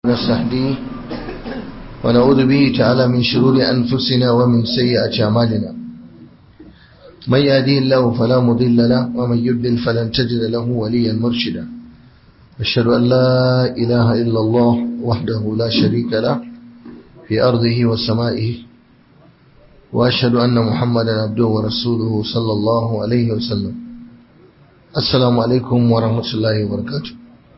نستهديه ونعوذ به تعالى من شرور أنفسنا ومن سيئات أعمالنا من يهديه الله فلا مضل له ومن يضلل فلن تجد له وليا مرشدا أشهد أن لا إله إلا الله وحده لا شريك له في أرضه وسمائه وأشهد أن محمدا عبده ورسوله صلى الله عليه وسلم السلام عليكم ورحمة الله وبركاته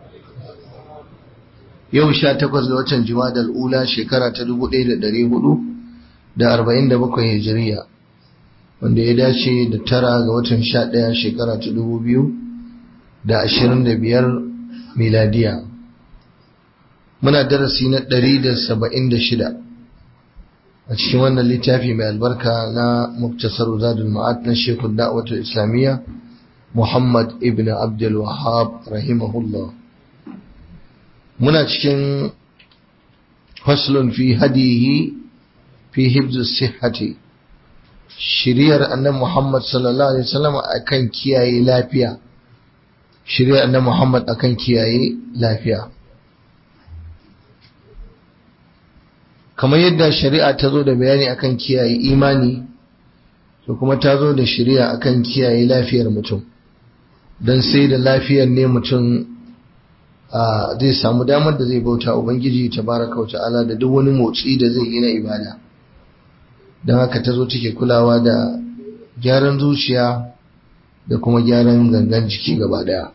yau sha takwas ga watan jimadal ula shekara ta dubu ɗaya da ɗari hudu da arba'in da bakwai hijiriya wanda ya dace da tara ga watan sha ɗaya shekara ta dubu biyu da ashirin da biyar miladiya muna darasi na ɗari da saba'in da shida a cikin wannan littafi mai albarka na muktasar zadul ma'ad na shekul da'watul islamiyya muhammad ibn abdul wahab rahimahullah muna cikin faslun fi hadihi fi hibzu sihhati shiriyar annan Muhammad sallallahu alaihi wasallam akan kiyaye lafiya shiriyar annan Muhammad akan kiyaye lafiya kamar yadda shari'a ta zo da bayani akan kiyaye imani to kuma ta zo da shari'a akan kiyaye lafiyar mutum don sai da lafiyar ne mutum zai samu damar da zai bauta ubangiji tabaraka wata'ala da duk wani motsi da zai yi na ibada don haka ta zo take kulawa da gyaran zuciya da kuma gyaran gangan jiki gaba daya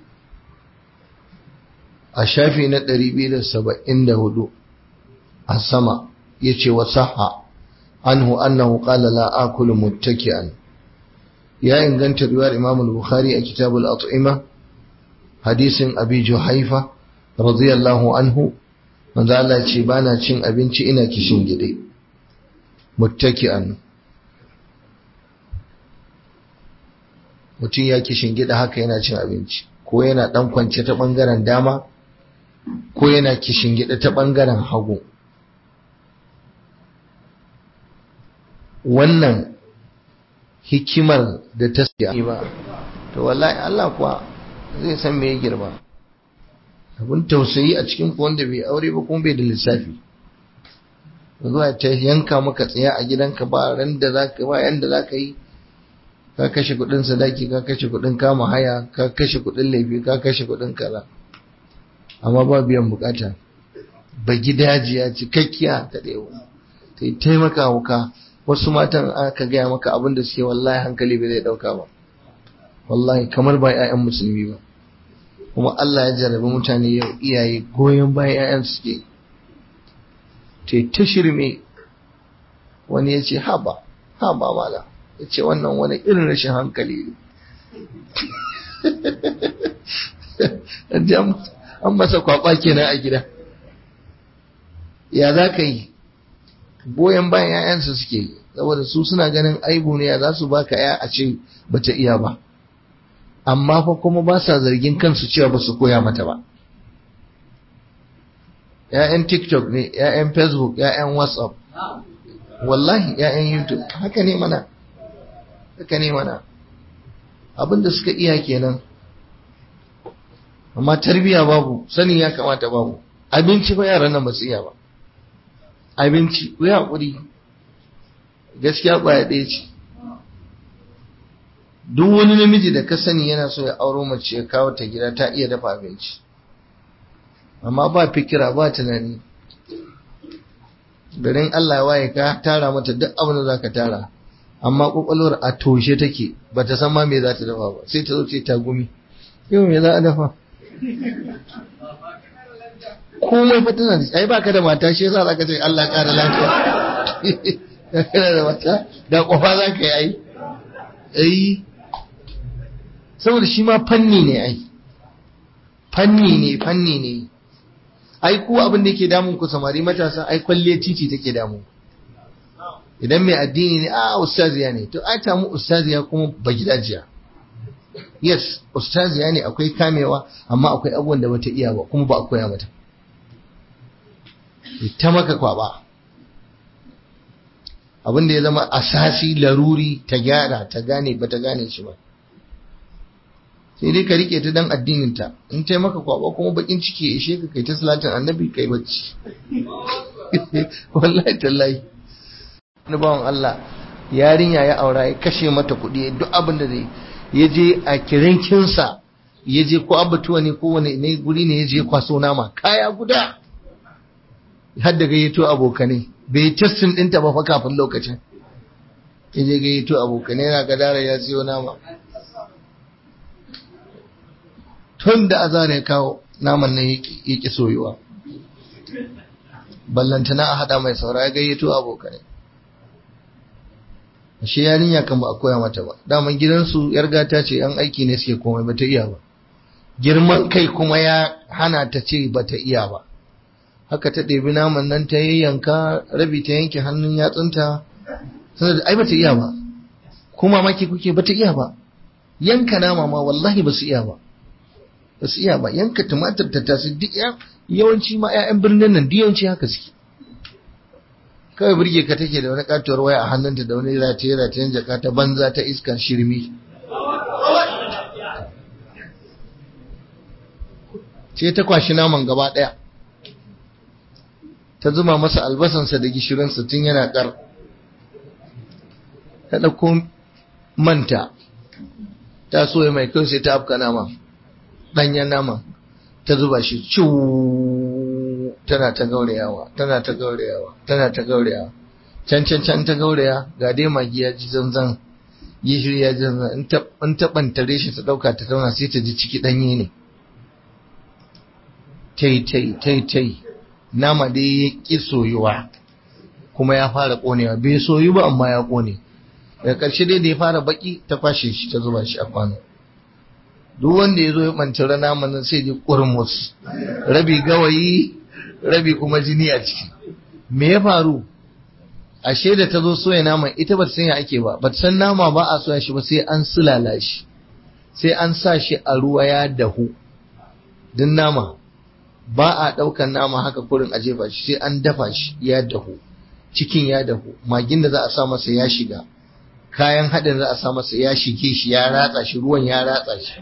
a shafi na 274 a sama ya ce wa saha anhu annahu qala la akulu muttaki'an ya inganta riwayar imam al-bukhari a kitabul at'ima hadisin abi juhaifa radiyallahu anhu manzo Allah ce bana cin abinci ina kishin gide muttaki'an mutum ya kishin gida haka yana cin abinci ko yana dan kwance ta bangaren dama ko yana kishin gida ta bangaren hagu wannan hikimar da ta ba to wallahi Allah kuwa zai san me ya girma abin tausayi a cikin ku wanda bai aure ba kuma bai da lissafi zuwa ta yanka maka tsaya a gidanka ba ran da zaka ba yanda zaka yi ka kashe kudin sadaki ka kashe kudin kama haya ka kashe kudin laifi ka kashe kudin kaza amma ba biyan bukata ba gidajiya cikakkiya ta dewo ta yi taimaka wuka wasu matan aka gaya maka abin da suke wallahi hankali bai zai dauka ba wallahi kamar ba 'ya'yan musulmi ba kuma Allah ya jarabi mutane yau iyaye goyon bayan 'ya'yan suke te ta shirme wani ya ce haba haba mala ya ce wannan wani irin rashin hankali ne an masa kwakwa kenan a gida ya za ka yi goyon bayan 'ya'yansu suke saboda su suna ganin aibu ne ya za su baka 'ya a ce bata iya ba amma fa kuma ba sa zargin kansu cewa ba su koya mata ba ‘ya'yan tiktok ne ‘ya'yan facebook ‘ya'yan whatsapp wallahi ‘ya'yan youtube haka ne mana haka ne mana abinda suka iya kenan amma tarbiya babu sani ya kamata babu abinci ba yaran nan ba su iya ba abinci ku yi haƙuri gaskiya ƙwaya ɗaya ce duk wani namiji da ka sani yana so ya auro mace ya kawo ta gida ta iya dafa abinci amma ba fikira ba tunani garin Allah ya waye ka tara mata duk abin da za ka tara amma kwakwalwar a toshe take ba ta san ma me za ta dafa ba sai ta zo ce ta gumi yau me za a dafa komai fa tana da ai baka da mata shi yasa zaka ce Allah ƙara lafiya kana da mata da kofa za ka yi ai ai saboda shi ma fanni ne ai fanni ne fanni ne ai ku abin da yake damun ku samari matasa ai kwalle titi take damu idan mai addini ne a ustaziya ne to ai tamu ustaziya kuma ba gidajiya yes ustaziya ne akwai kamewa amma akwai abubuwan da bata iya ba kuma ba a koya mata ta maka kwaba abin da ya zama asasi laruri ta gyara ta gane ba ta gane shi ba sai dai ka rike ta dan addinin ta in ta maka kwaba kuma bakin ciki ya ishe ka kai ta salatin annabi kai bacci wallahi tallahi na bawan Allah yarinya ya aura ya kashe mata kuɗi duk abin da zai ya je a kirinkinsa ya je ko abatuwa ne ko wani ne guri ne ya je kwaso nama kaya guda har da gayyato abokanai bai testin ɗinta ba fa kafin lokacin ya je gayyato abokanai yana gadara ya siyo nama tun da azara ya kawo naman nan ya ƙi soyuwa ballantana a haɗa mai saura ya gayyato abokanai ashe yarinya kan ba a koya mata ba daman gidansu yar gata ce yan aiki ne suke komai bata iya ba girman kai kuma ya hana ta ce bata iya ba haka ta ɗebi naman nan ta yayyanka rabi ta yanke hannun yatsunta saboda ai bata iya ba kuma maki kuke bata iya ba yanka nama ma wallahi ba su iya ba ba su iya ba yanka tumatir ta tasu duk yawanci ma 'ya'yan birnin nan duk yawanci haka suke kawai birge ka take da wani katuwar waya a hannunta da wani rataye ratayen jaka ta banza ta iskar shirmi ce ta kwashi naman gaba daya ta zuma masa albasansa da gishirinsa tun yana kar ta ɗauko manta ta soya mai kyau sai ta afka nama ɗanyen nama ta zuba shi ciwu tana ta gaurayawa tana ta gaurayawa tana ta gaurayawa can can can ta gauraya ga dai magi ya ji zanzan gishiri ya ji zanzan in ta bantare shi ta dauka ta tauna sai ta ji ciki danye ne tai tai tai tai nama dai ya ki soyuwa kuma ya fara konewa bai soyu ba amma ya kone daga ƙarshe dai da ya fara baki ta kwashe shi ta zuba shi a kwano duk wanda ya zo ya ɓantara naman nan sai ji ƙurmus rabi gawayi rabi kuma jini a ciki me ya faru ashe da ta zo soya naman ita ba ta san ya ake ba ba ta san nama ba a soya shi ba sai an sulala shi sai an sa shi a ruwa ya dahu din nama ba a ɗaukan nama haka kurin a jefa shi sai an dafa shi ya dahu cikin ya dahu magin da za a sa masa ya shiga kayan haɗin za a sa masa ya shige shi ya ratsa shi ruwan ya ratsa shi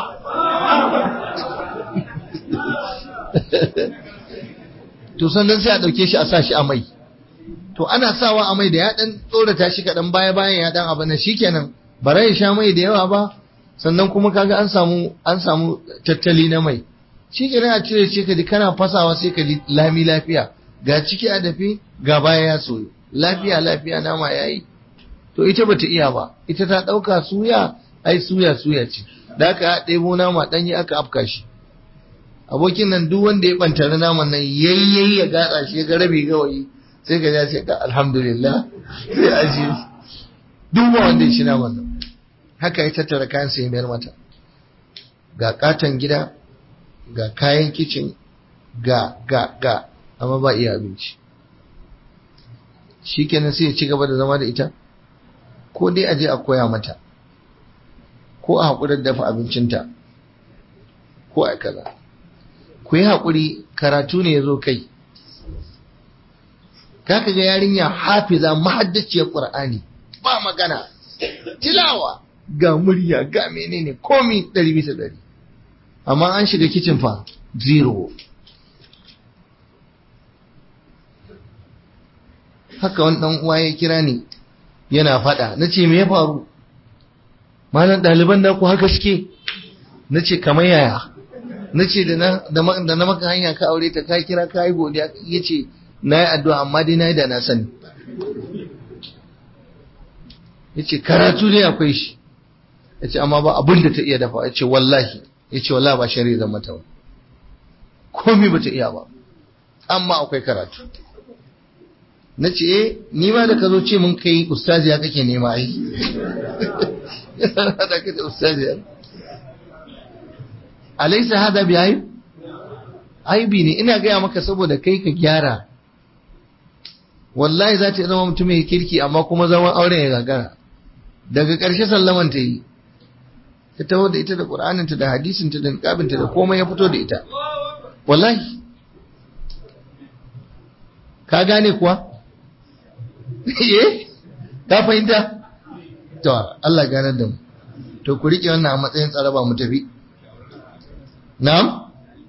to sannan sai a ɗauke shi a sa shi a mai to ana sawa a mai da ya ɗan tsorata shi kaɗan baya bayan ya ɗan abin nan shikenan bara ya sha mai da yawa ba sannan kuma kaga an samu an samu tattali na mai shikenan a cire ce ka ji kana fasawa sai ka ji lami lafiya ga ciki a dafe ga baya ya soyu lafiya lafiya nama yayi to ita bata iya ba ita ta ɗauka suya ai suya suya ce da aka ɗebo nama ɗanyi aka afka shi abokin nan duk wanda ya ɓantare naman nan yayyayi ya gatsa shi ga rabi gawayi sai ka ja sai ka alhamdulillah sai aji duk ba wanda ya ci naman nan haka ya tattara kayan sai mayar mata ga katon gida ga kayan kicin ga ga ga amma ba iya abinci shikenan sai ya ci gaba da zama da ita ko dai aje a koya mata ko a haƙurar dafa abincinta ko a kaza ku yi haƙuri karatu ne ya zo kai kaka ga yarinya hafiza mahaddaciyar ƙur'ani ba magana tilawa ga murya ga menene komi ɗari bisa ɗari amma an shiga kicin fa zero haka wani ɗan uwa ya kira ni yana faɗa na ce me ya faru malam ɗaliban da ku haka suke na ce kamar yaya na ce da na maka hanya ka aure ta ka kira ka yi godiya ya ce na yi addu'a amma dai na yi da na sani ya ce karatu ne akwai shi ya ce amma ba abin da ta iya dafa ya ce wallahi ya ce wallahi ba shari'a zan mata ba komi ba ta iya ba amma akwai karatu na ce eh ni ma da ka zo ce mun kai ustaziya kake nema ai hada ka da ustaziya alaisa hada bi ayib aibi ne ina gaya maka saboda kai ka gyara wallahi za ta zama mutum mai kirki amma kuma zaman auren ya gagara daga ƙarshe sallaman ta yi ta taho da ita da ƙur'aninta da hadisinta da niƙabinta da komai ya fito da ita wallahi ka gane kuwa eh ka fahimta to Allah ganar da mu to ku rike wannan a matsayin tsaraba mu tafi na'am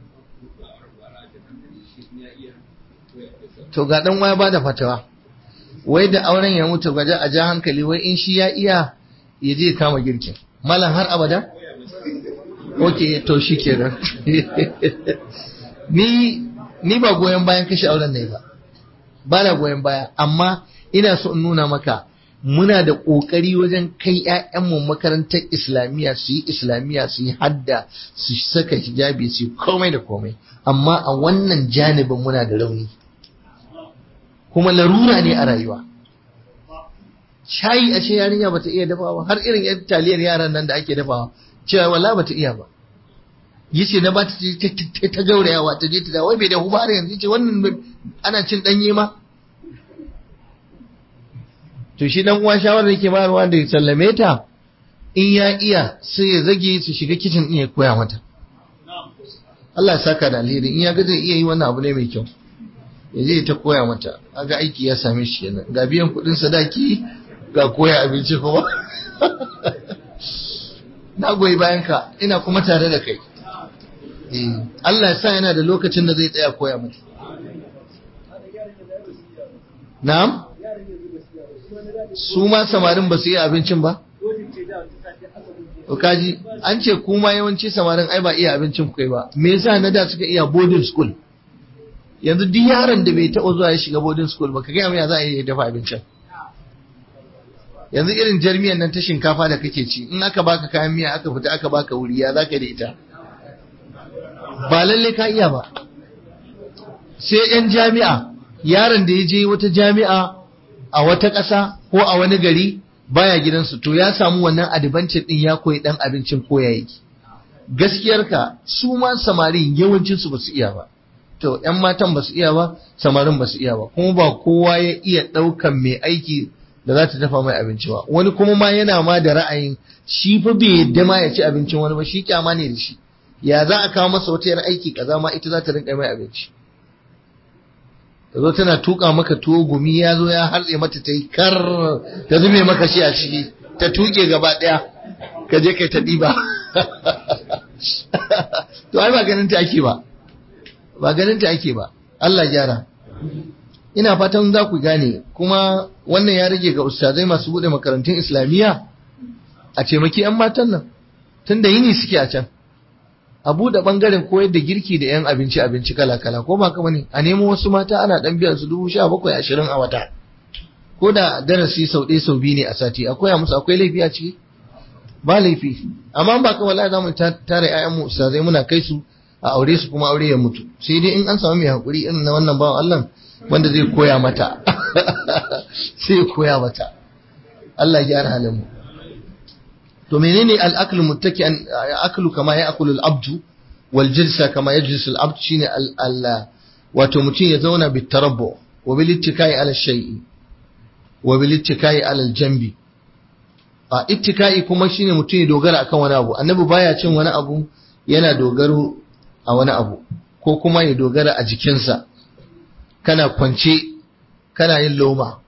to ga dan waya bada fatawa wai da auren ya mutu gaje a ja hankali wai in shi ya iya ya je kama girkin malam har abada ok to shi kenan ni ni ba goyon bayan kashe auren ne ba ba na goyon baya amma ina so in nuna maka muna da ƙoƙari wajen kai 'ya'yanmu makarantar islamiyya su yi islamiyya su yi hadda su saka hijabi su yi komai da komai amma a wannan janibin muna da rauni kuma larura ne a rayuwa shayi ashe yarinya bata iya dafawa har irin yan taliyar yaran nan da ake dafawa cewa wala bata iya ba yace na bata ta ta gaurayawa ta je ta da wai bai da huba har yanzu yace wannan ana cin danye ma to shi dan uwa shawarar yake bayarwa da ya sallame ta in ya iya sai ya zage su shiga kicin din ya koya mata Allah ya saka da alheri in ya ga zai iya yi wannan abu ne mai kyau ya je ta koya mata aga aiki ya same shi kenan ga biyan kudin sadaki ga koya abinci kuma na goyi bayan ka ina kuma tare da kai Allah ya sa yana da lokacin da zai tsaya koya mata na'am su ma samarin ba su yi abincin ba kaji an ce kuma yawanci samarin ai ba iya abincin kai ba me yasa na da suka iya boarding school yanzu duk yaron da bai taɓa zuwa ya shiga boarding school ba ka gaya mai za a yi dafa abincin yanzu irin jarmiyan nan ta shinkafa da kake ci in aka baka kayan miya aka fita aka baka wuri ya zaka da ita ba lalle ka iya ba sai yan jami'a yaron da ya je wata jami'a a wata ƙasa ko a wani gari baya gidansu to ya samu wannan adibancin din ya koyi dan abincin koya yake gaskiyarka su ma samarin yawancinsu ba su iya ba to ‘yan matan ba su iya ba samarin ba su iya ba kuma ba kowa ya iya ɗaukan mai aiki da za ta dafa mai abinci ba wani kuma ma yana ma da ra'ayin shi fa bai yadda ma ya ci abincin wani ba shi kyama ne da shi ya za a kawo masa wata yar aiki kaza ma ita za ta rinka mai abinci ta zo tana tuka maka tuwo gumi ya zo ya hartse mata ta yi kar ta zume maka shi a ciki ta tuke gaba ɗaya ka je kai ta ɗiba to ai ba ganin ta ake ba ba ganin ta ake ba Allah gyara ina fatan za ku gane kuma wannan ya rage ga ustazai masu bude makarantun islamiyya a taimaki 'yan matan nan tun da yini suke a can a buɗe ɓangaren koyar da girki da 'yan abinci abinci kala kala ko ba kama ne a nemo wasu mata ana ɗan biyan su dubu sha bakwai ashirin a wata ko da darasi sau ɗaya sau biyu ne a sati akwai a musu akwai laifi a ciki ba laifi amma ba kawai la za mu tare 'ya'yanmu ustazai muna kai su a aure su kuma aure ya mutu sai dai in an samu mai hakuri irin na wannan bawan Allah wanda zai koya mata sai koya mata Allah ya gyara halin mu to menene al-aklu muttaki an aklu kama ya akulu al-abdu wal jilsa kama yajlisu al-abd shine al wato mutum ya zauna bi tarabbu wa bil ittikai ala shay'i wa bil ittikai ala al-jambi a ittikai kuma shine mutum ya dogara akan wani abu annabi baya cin wani abu yana dogaro a wani abu ko kuma ya dogara a jikinsa kana kwance kana yin loma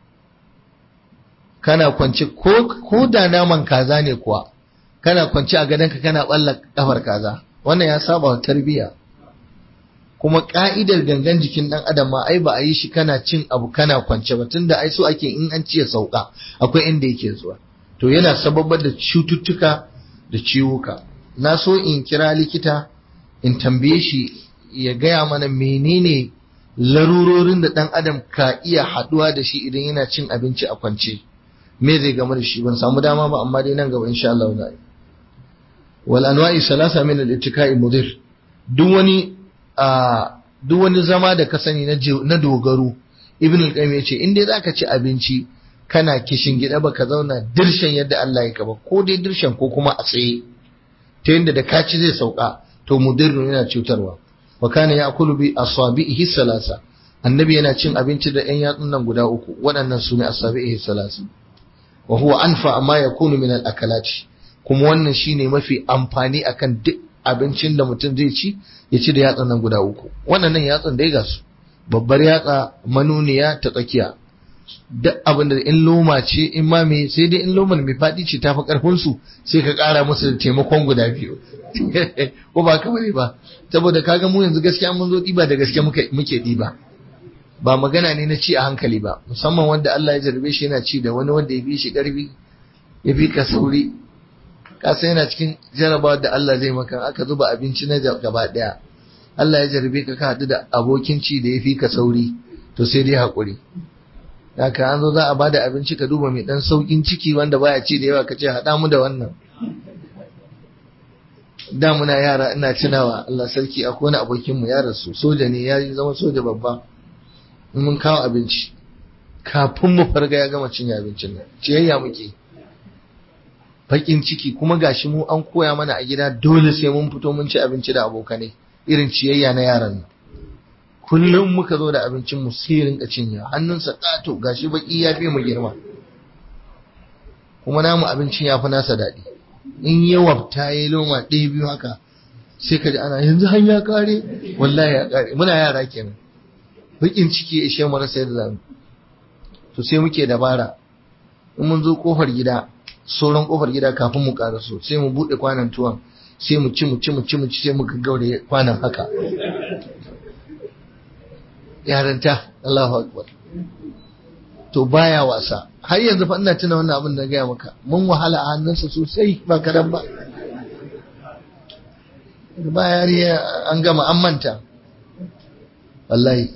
kana kwance ko da naman kaza ne kuwa kana kwance a gadonka kana balla kafar kaza wannan ya saba wa tarbiya kuma ka'idar gangan jikin dan adam ma ai ba a yi shi kana cin abu kana kwance ba tunda ai so ake in an ci ya sauka akwai inda yake zuwa to yana sababar da cututtuka da ciwuka na so in kira likita in tambaye shi ya gaya mana menene larurorin da ɗan adam ka iya haɗuwa da shi idan yana cin abinci a kwance me zai gama da shi ban samu dama ba amma dai nan gaba insha Allah za yi wal anwa'i salasa min al ittikai mudir duk wani a duk wani zama da ka sani na dogaro ibn al-qayyim yace in dai zaka ci abinci kana kishin gida baka zauna dirshan yadda Allah ya kaba ko dai dirshan ko kuma a tsaye ta yadda da kaci zai sauka to mudirru yana cutarwa wa kana ya'kulu bi asabihi salasa annabi yana cin abinci da ɗan yatsun nan guda uku waɗannan su ne asabihi salasa wa huwa anfa amma yakunu min al-akalati kuma wannan shine mafi amfani akan duk abincin da mutum zai ci ya ci da yatsun nan guda uku waɗannan yatsun dai ga su babbar yatsa manuniya ta tsakiya duk abin da in loma ce in ma me sai dai in lomar mai faɗi ce tafi karfin su sai ka ƙara musu da taimakon guda biyu ko ba ka bane ba saboda kaga mu yanzu gaskiya mun zo ɗiba da gaske muke ɗiba ba magana ne na ci a hankali ba musamman wanda Allah ya jarbe shi yana ci da wani wanda ya fi shi ƙarfi ya fi ka sauri ka san yana cikin jarabawa da Allah zai maka aka zuba abinci na gaba ɗaya Allah ya jarbe ka ka haɗu da abokin ci da ya fi ka sauri to sai dai haƙuri haka an zo za a bada abinci ka duba mai ɗan sauƙin ciki wanda baya ci da yawa ka ce haɗa mu da wannan da muna yara ina tunawa Allah sarki akwai wani abokin mu ya rasu soja ne ya zama soja babba in mun kawo abinci kafin mu farga ya gama cinye abincin nan ciyayya muke bakin ciki kuma gashi mu an koya mana a gida dole sai mun fito mun ci abinci da abokanai irin ciyayya na yaran nan kullum muka zo da abincin mu sai rinka cinye hannunsa kato gashi baki ya fi mu girma kuma namu abincin ya fi nasa daɗi in yawa ta yi loma ɗaya biyu haka sai ka ji ana yanzu har ya kare wallahi ya kare muna yara kenan bakin ciki ya ishe mu rasa yadda zamu to sai muke dabara in mun zo kofar gida sauran kofar gida kafin mu karaso sai mu bude kwanan tuwon sai mu ci mu ci mu ci mu ci sai mu gaggaure kwanan haka yaranta Allahu akbar to baya wasa har yanzu fa ina tuna wannan abin da gaya maka mun wahala a hannunsa sosai ba kadan ba ba yariya an gama an manta wallahi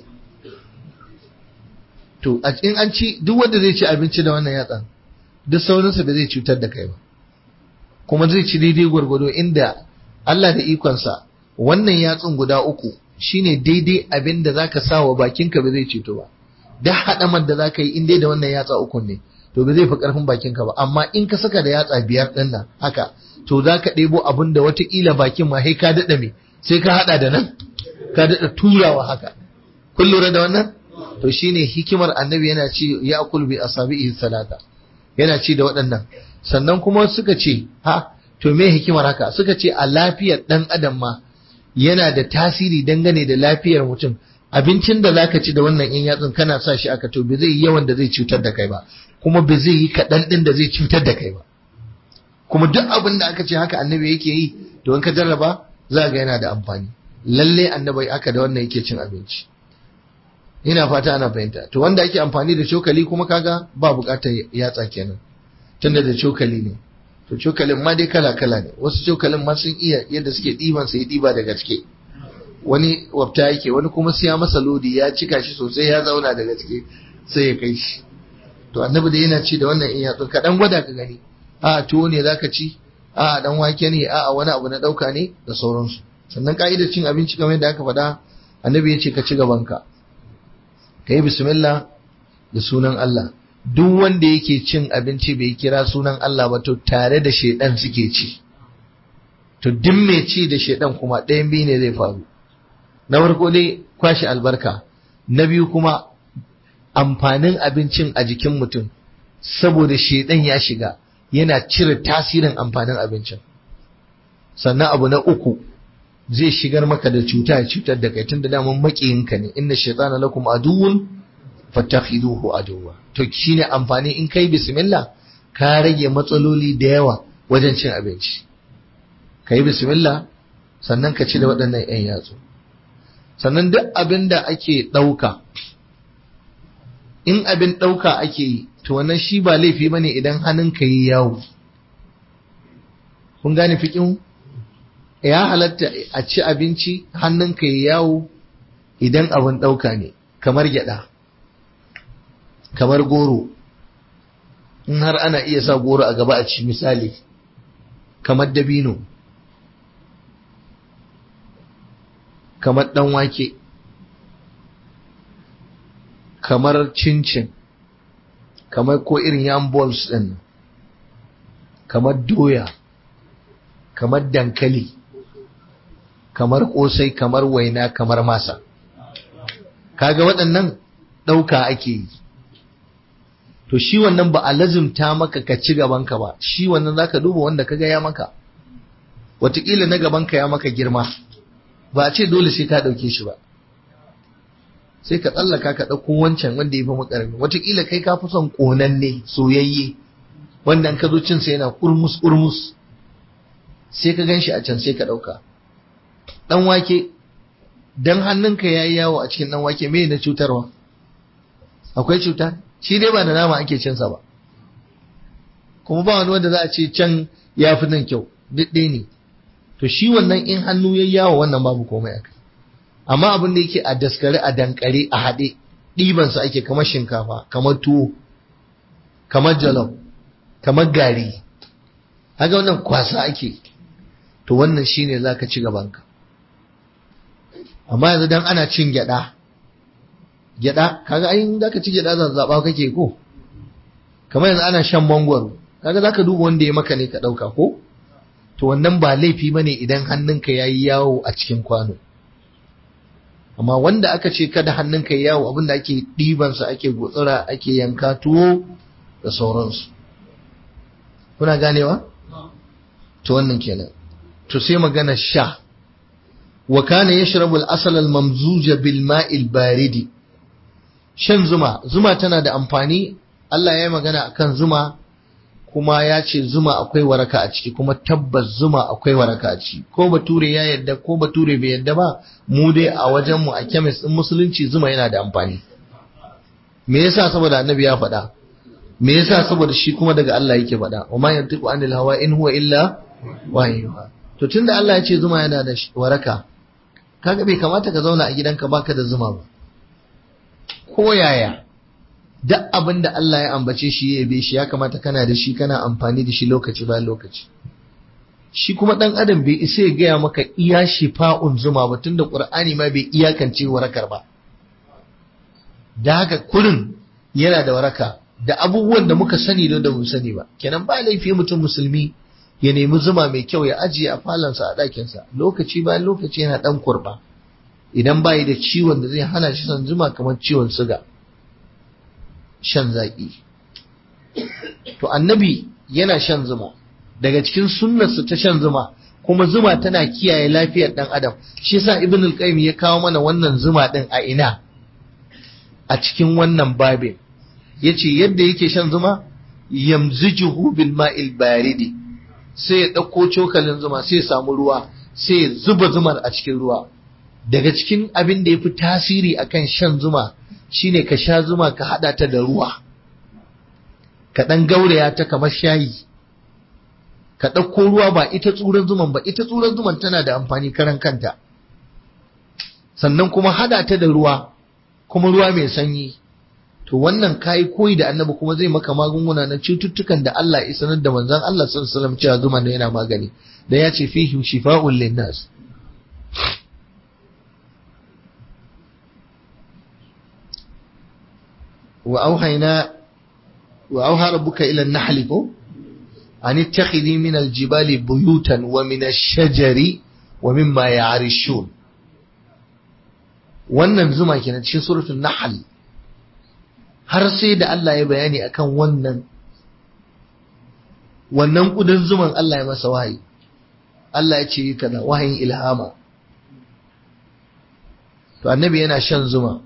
to a in an ci duk wanda zai ci abinci da wannan yatsan duk saurinsa da zai cutar da kai ba kuma zai ci daidai gwargwado inda Allah da ikonsa wannan yatsun guda uku shine daidai abin da zaka sa wa bakinka ba zai cuto ba da haɗamar da zaka yi in dai da wannan yatsa uku ne to ba zai fi ƙarfin bakinka ba amma in ka saka da yatsa biyar ɗin nan haka to za ka ɗebo abin da watakila bakin ma sai ka daɗa me sai ka haɗa da nan ka daɗa turawa haka kun lura da wannan to shine hikimar annabi yana ci ya akul bi asabihi salata yana ci da waɗannan sannan kuma suka ce ha to me hikimar haka suka ce a lafiyar ɗan adam ma yana da tasiri dangane da lafiyar mutum abincin da zaka ci da wannan in yatsun kana sa shi aka to bai zai yi yawan da zai cutar da kai ba kuma bai zai yi kaɗan ɗin da zai cutar da kai ba kuma duk abin da aka ce haka annabi yake yi to in ka jarraba za ga yana da amfani lalle annabi aka da wannan yake cin abinci ina fata ana fahimta to wanda ake amfani da cokali kuma kaga ba bukatar yatsa kenan tunda da cokali ne to cokalin ma dai kala kala ne wasu cokalin ma sun iya yadda suke ɗiban sai ɗiba da gaske wani wabta yake wani kuma siya masa lodi ya cika shi sosai ya zauna da gaske sai ya kai shi to annabi da yana ci da wannan in yatsun ka dan gwada ka gani a tuwo ne zaka ci a dan wake ne a wani abu na dauka ne da sauransu sannan ka'idar cin abinci kamar yadda aka faɗa annabi ya ce ka ci gaban ka ka yi bismillah da sunan Allah duk wanda yake cin abinci bai kira sunan Allah ba to tare da shedan suke ci to duk mai ci da shedan kuma ɗayan biyu ne zai faru na farko dai kwashi albarka na biyu kuma amfanin abincin a jikin mutum saboda shedan ya shiga yana cire tasirin amfanin abincin sannan abu na uku zai shigar maka da cuta ya cutar da kai tunda daman makiyinka ne inna shaytana lakum aduwwun fattakhiduhu aduwwa to shine amfani in kai bismillah ka rage matsaloli da yawa wajen cin abinci kai bismillah sannan ka ci da waɗannan 'yan yatsu sannan duk abin da ake ɗauka in abin ɗauka ake yi to wannan shi ba laifi ba ne idan hannunka yi yawo kun gane fikin ya halatta a ci abinci hannunka yi yawo idan abin ɗauka ne kamar gyaɗa kamar goro in har ana iya sa goro a gaba a ci misali kamar dabino kamar ɗan wake kamar cincin kamar ko irin yam balls ɗin kamar doya kamar dankali kamar ƙosai kamar waina kamar masa kaga waɗannan ɗauka ake yi to shi wannan ba a lazimta maka ka ci gabanka ba shi wannan zaka duba wanda kaga ya maka wataƙila na gabanka ya maka girma ba a ce dole sai ka ɗauke shi ba sai ka tsallaka ka ɗauko wancan wanda ya fi makarami wataƙila kai ka fi son ƙonanne soyayye wanda ka zo cin sa yana kurmus kurmus sai ka gan shi a can sai ka ɗauka ɗan wake dan hannunka ya yi yawo a cikin ɗan wake me na cutarwa akwai cuta shi dai ba da nama ake cinsa ba kuma ba wani wanda za a ce can ya fi nan kyau duk ɗaya ne to shi wannan in hannu ya yawo wannan babu komai akai amma abin da yake a daskare a dankare a haɗe ɗibansa ake kamar shinkafa kamar tuwo kamar jalof kamar gari haka wannan kwasa ake to wannan shine za ka ci gabanka amma yanzu dan ana cin gyada gyada kaga ai za ka ci gyada zazzaba kake ko kamar yanzu ana shan mangwaro kaga za ka duba wanda ya maka ne ka ɗauka ko to wannan ba laifi ba ne idan hannunka ya yi yawo a cikin kwano amma wanda aka ce kada hannunka ya yawo abinda ake ɗibansa ake gutsura ake yanka tuwo da sauransu kuna ganewa to wannan kenan to sai magana sha wa kana yashrabu al-asal al-mamzuja bil ma'il baridi shan zuma zuma tana da amfani Allah ya yi magana akan zuma kuma ya ce zuma akwai waraka a ciki kuma tabbas zuma akwai waraka a ciki ko bature ya yadda ko bature bai yadda ba mu dai a wajen mu a kemis din musulunci zuma yana da amfani me yasa saboda annabi ya faɗa me yasa saboda shi kuma daga Allah yake faɗa wa ma yantiqu anil hawa in huwa illa wahyuha to tunda Allah ya ce zuma yana da waraka kaga bai kamata ka zauna a gidanka baka da zuma ba ko yaya duk abin da Allah ya ambace shi ya yabe shi ya kamata kana da shi kana amfani da shi lokaci bayan lokaci shi kuma dan adam bai isa ya gaya maka iya shifa'un zuma ba tunda qur'ani ma bai iyakance warakar ba da haka kurin yana da waraka da abubuwan da muka sani da da mu sani ba kenan ba laifi mutum musulmi ya nemi zuma mai kyau ya ajiye a falansa a ɗakinsa lokaci bayan lokaci yana ɗan kurba idan bayi da ciwon da zai hana shi son zuma kamar ciwon suga shan zaƙi to annabi yana shan zuma daga cikin sunnarsa ta shan zuma kuma zuma tana kiyaye lafiyar ɗan adam shi yasa ibn al-qayyim ya kawo mana wannan zuma ɗin a ina a cikin wannan babin yace yadda yake shan zuma yamzijuhu bil ma'il baridi sai ya ɗauko cokalin zuma sai ya samu ruwa sai ya zuba zumar a cikin ruwa daga cikin abin da ya fi tasiri akan shan zuma shine ka sha zuma ka haɗa ta da ruwa ka ɗan gauraya ta kamar shayi ka ɗauko ruwa ba ita tsuran zuman ba ita tsuran zuman tana da amfani karan kanta sannan kuma haɗa ta da ruwa kuma ruwa mai sanyi to wannan kayi koyi da annabi kuma zai maka magunguna na cututtukan da Allah ya sanar da manzon Allah sallallahu alaihi wasallam cewa zuma ne yana magani da ya ce fihi shifa'un linnas wa auhayna wa auha rabbuka ila an-nahl ko an ittakhidhi min al-jibali buyutan wa min ash-shajari wa mimma ya'rishun wannan zuma kenan cikin suratul nahl har sai da Allah ya bayani akan wannan wannan kudin zuman Allah ya masa wahayi Allah ya ce kaza wahayin ilhama to annabi yana shan zuma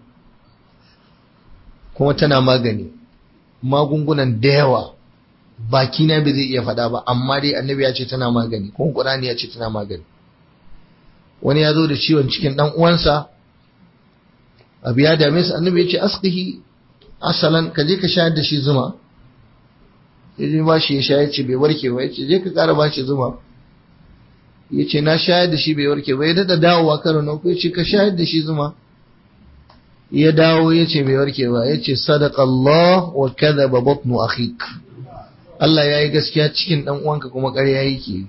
kuma tana magani magungunan da yawa baki na bai zai iya faɗa ba amma dai annabi ya ce tana magani kuma Qur'ani ya ce tana magani wani ya zo da ciwon cikin dan uwansa abu ya dame su annabi ya ce asqihi asalan ka je ka shayar da shi zuma ya je ba shi ya shayar ce bai warke ba ya ce je ka ƙara ba shi zuma ya ce na shayar da shi bai warke ba ya daɗa dawowa karo na uku ya ce ka shayar da shi zuma ya dawo ya ce bai warke ba ya ce sadaqallah wa kadhaba batnu akhik Allah ya yi gaskiya cikin ɗan uwanka kuma ƙarya yake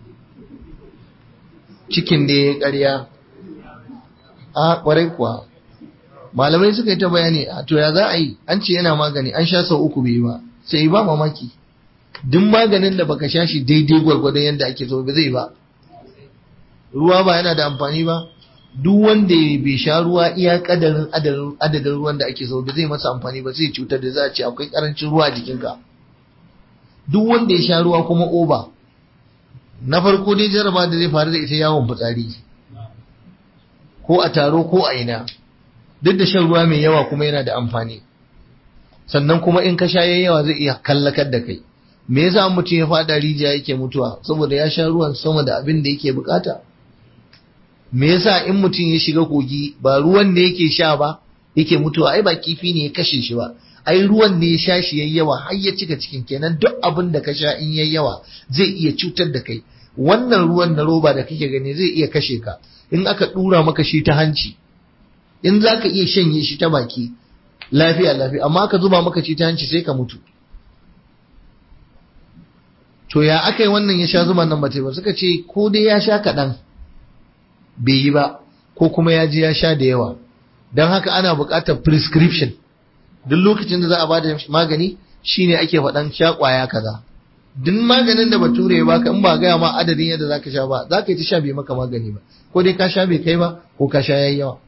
cikin da ya yi ƙarya a ƙwarai kuwa malamai suka yi ta bayani a to ya za a yi an ce yana magani an sha sau uku bai ba sai ba mamaki duk maganin da baka sha shi daidai gwargwadon yadda ake so ba zai ba ruwa ba yana da amfani ba duk wanda bai sha ruwa iya kadarin adadin ruwan da ake so ba zai masa amfani ba zai cutar da za a ce akwai karancin ruwa a jikinka duk wanda ya sha ruwa kuma oba na farko dai jaraba da zai faru da ita yawon fitsari ko a taro ko a ina duk da shan ruwa mai yawa kuma yana da amfani sannan kuma in ka sha yawa zai iya kallakar da kai me yasa mutum ya fada rijiya yake mutuwa saboda ya sha ruwan sama da abin da yake bukata me yasa in mutum ya shiga kogi ba ruwan da yake sha ba yake mutuwa ai ba kifi ne ya kashe shi ba ai ruwan ne ya sha shi yayi yawa har ya cika cikin kenan duk abin da ka sha in yayi yawa zai iya cutar da kai wannan ruwan na roba da kake gani zai iya kashe ka in aka dura maka shi ta hanci in za ka iya shanye shi ta baki lafiya lafiya amma aka zuba maka shi ta hanci sai ka mutu to ya aka yi wannan ya sha zuman nan ba ba suka ce ko dai ya sha kaɗan bai yi ba ko kuma ya je ya sha da yawa don haka ana buƙatar prescription duk lokacin da za a bada magani shine ake faɗan sha ƙwaya kaza duk maganin da bature ya baka in ba gaya ma adadin yadda zaka sha ba zaka yi ta sha bai maka magani ba ko dai ka sha bai kai ba ko ka sha yayi yawa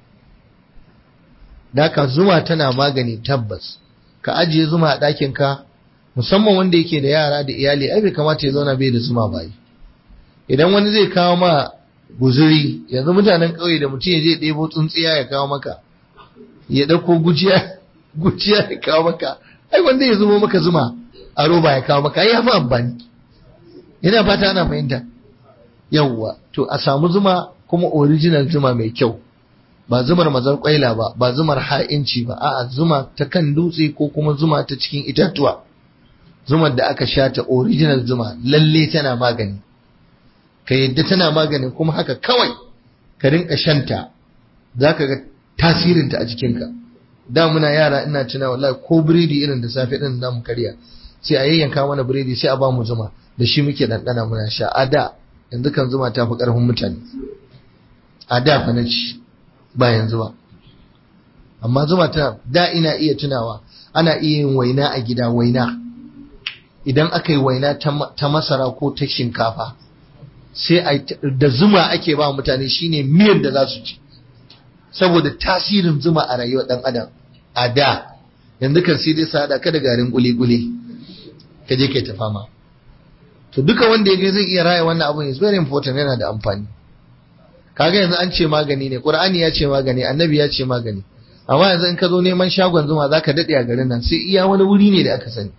Daka zuma tana magani tabbas ka ajiye zuma a ɗakin ka musamman wanda yake da yara da iyali ai bai kamata ya zauna bai da zuma ba idan wani zai kawo ma guzuri yanzu mutanen ƙauye da mutum ya je ɗebo tsuntsiya ya kawo maka ya ɗauko gujiya gujiya ya kawo maka ai wanda ya zubo maka zuma a roba ya kawo maka ai ya fi amfani yana fata ana fahimta yawwa to a samu zuma kuma original zuma mai kyau ba zumar mazar kwaila ba ba zumar ha'inci ba a'a zuma ta kan dutse ko kuma zuma ta cikin itatuwa zumar da aka sha ta original zuma lalle tana magani ka yadda tana magani kuma haka kawai ka rinka shanta za ka ga tasirinta a jikinka da muna yara ina tuna wallahi ko biredi irin da safe din da mu karya sai a yayyanka mana biredi sai a ba mu zuma da shi muke ɗanɗana muna sha a da yanzu kan zuma ta fi ƙarfin mutane a da fa na ci ba yanzu ba amma zuma ta da ina iya tunawa ana iya yin waina a gida waina idan aka yi waina ta masara ko ta shinkafa sai da zuma ake ba mutane shine miyar da za su ci saboda tasirin zuma a rayuwar dan adam a da yanzu kan sai dai sada ka da garin kuli-kuli ka je kai ta fama to duka wanda ya zai iya raya wannan abun is very important yana da amfani kaga yanzu an ce magani ne qur'ani ya ce magani annabi ya ce magani amma yanzu in ka zo neman shagon zuma zaka dade a garin nan sai iya wani wuri ne da aka sani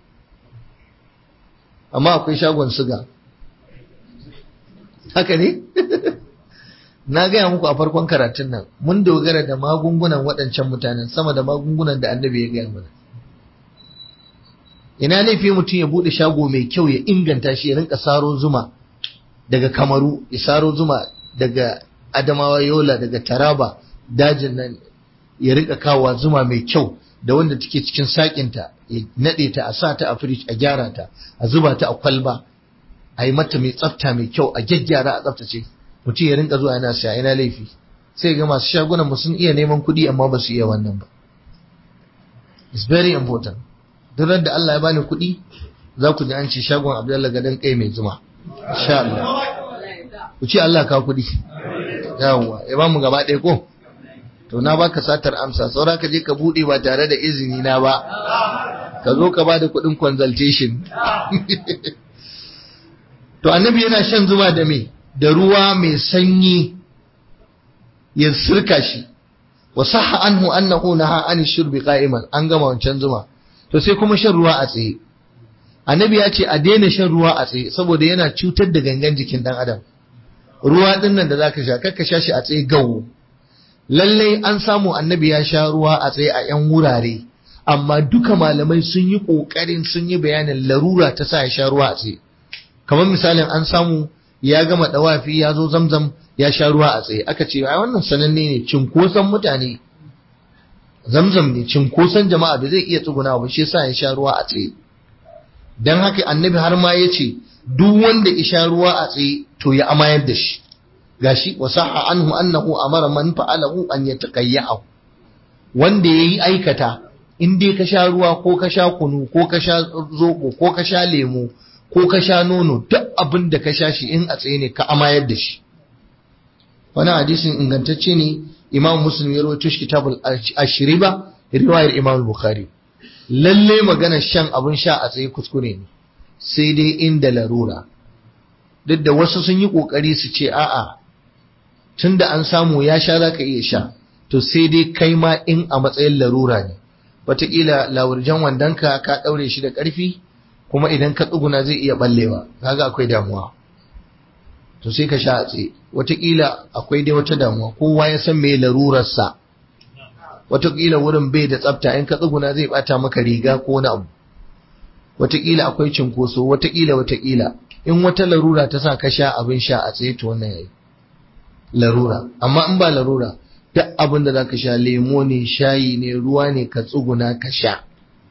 amma akwai shagon suga haka ne na gaya muku a farkon karatun nan mun dogara da magungunan waɗancan mutanen sama da magungunan da annabi ya gaya mana ina laifi mutum ya buɗe shago mai kyau ya inganta shi ya rinka saro zuma daga kamaru ya saro zuma daga adamawa yola daga taraba dajin nan ya rinka kawowa zuma mai kyau da wanda take cikin sakinta ya naɗe ta a sa ta a firij a gyara ta a zuba ta a kwalba a yi mata mai tsafta mai kyau a gyaggyara a tsaftace mutum ya rinka zuwa yana siya ina laifi sai ga masu shagunan mu sun iya neman kuɗi amma ba su iya wannan ba it's very important duk da Allah ya bani kuɗi za ku ji an ce shagon Abdullahi gadan kai mai zuma insha Allah ku ce Allah ka kuɗi yawwa ya ba mu gaba ɗaya ko to na baka satar amsa saura ka je ka buɗe ba tare da izini na ba ka zo ka ba da kuɗin consultation to annabi yana shan zuma da me da ruwa mai sanyi ya sirka shi wa sahha anhu annahu naha an shurbi qa'iman an gama wancan zuma to sai kuma shan ruwa a tsaye annabi ya ce a daina shan ruwa a tsaye saboda yana cutar da gangan jikin dan adam ruwa din nan da zaka sha kakka sha shi a tsaye gawo lallai an samu annabi ya sha ruwa a tsaye a yan wurare amma duka malamai sun yi kokarin sun yi bayanin larura ta sa ya sha ruwa a tsaye kamar misalin an samu ya gama dawafi ya zo zamzam ya sha ruwa a tsaye aka ce ai wannan sananne ne cinkoson mutane zamzam ne cinkoson jama'a da zai iya tsuguna ba shi yasa ya sha ruwa a tsaye dan haka annabi har ma ya ce duk wanda ya sha ruwa a tsaye to ya amayar da shi gashi wa sahha anhu annahu amara man fa'alahu an yataqayyahu wanda yayi aikata in dai ka sha ruwa ko ka sha kunu ko ka sha zobo ko ka sha lemo ko ka sha nono duk abin da ka sha shi in a tsaye ne ka amayar da shi wani hadisin ingantacce ne imam muslim ya rawaito shi kitabul ashriba riwayar imam bukhari lalle magana shan abin sha a tsaye kuskure ne sai dai inda larura duk da wasu sun yi kokari su ce a'a tunda an samu ya sha zaka iya sha to sai dai kai ma in a matsayin larura ne wataƙila lawurjan wandonka ka ɗaure shi da ƙarfi kuma idan ka tsuguna zai iya ɓallewa kaga akwai damuwa to sai ka sha a tsaye wataƙila akwai dai wata damuwa kowa ya san me larurarsa wataƙila wurin bai da tsafta in ka tsuguna zai ɓata maka riga ko wani abu wataƙila akwai cinkoso wataƙila wataƙila in wata larura ta sa ka sha abin sha a tsaye to wannan yayi larura amma in ba larura duk abin da zaka sha lemo ne shayi ne ruwa ne ka tsuguna ka sha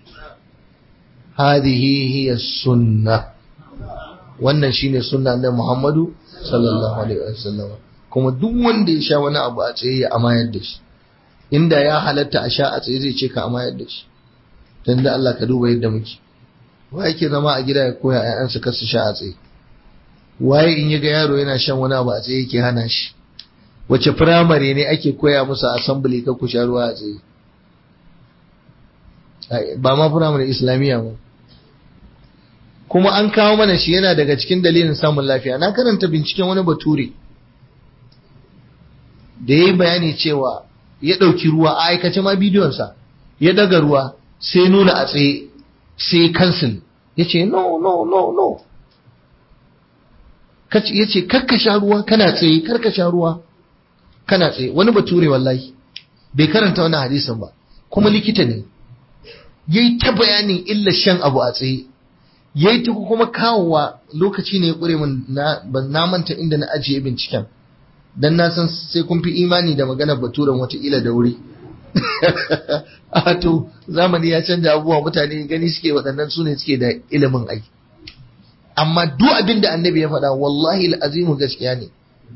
hadhihi hiya sunna wannan shine sunna na Muhammadu sallallahu alaihi wasallam kuma duk wanda ya sha wani abu a tsaye ya amayar da shi inda ya halatta a sha a tsaye zai ce ka amayar da shi dan da Allah ka duba yadda muke wa yake zama a gida ya koya ƴaƴansa kar su sha a tsaye waye in ya ga yaro yana shan wani abu a tsaye yake hana shi wace firamare ne ake koya musu assembly ka ku sha ruwa a tsaye ba ma firamare islamiyya ba kuma an kawo mana shi yana daga cikin dalilin samun lafiya na karanta binciken wani bature da ya yi bayani cewa ya ɗauki ruwa a aikace ma bidiyonsa ya daga ruwa sai nuna a tsaye sai kansil ya ce no no no no ya ce karka sha ruwa kana tsaye karka sha ruwa kana tsaye wani bature wallahi bai karanta wannan hadisin ba kuma likita ne yayi ta bayanin illa shan abu a tsaye yayi ta kuma kawowa lokaci ne ya kure min na ban na manta inda na ajiye binciken dan na san sai kun fi imani da maganar baturen wataƙila da wuri a to zamani ya canja abubuwa mutane gani suke waɗannan su ne suke da ilimin ai amma duk abin da annabi ya faɗa wallahi azimu gaskiya ne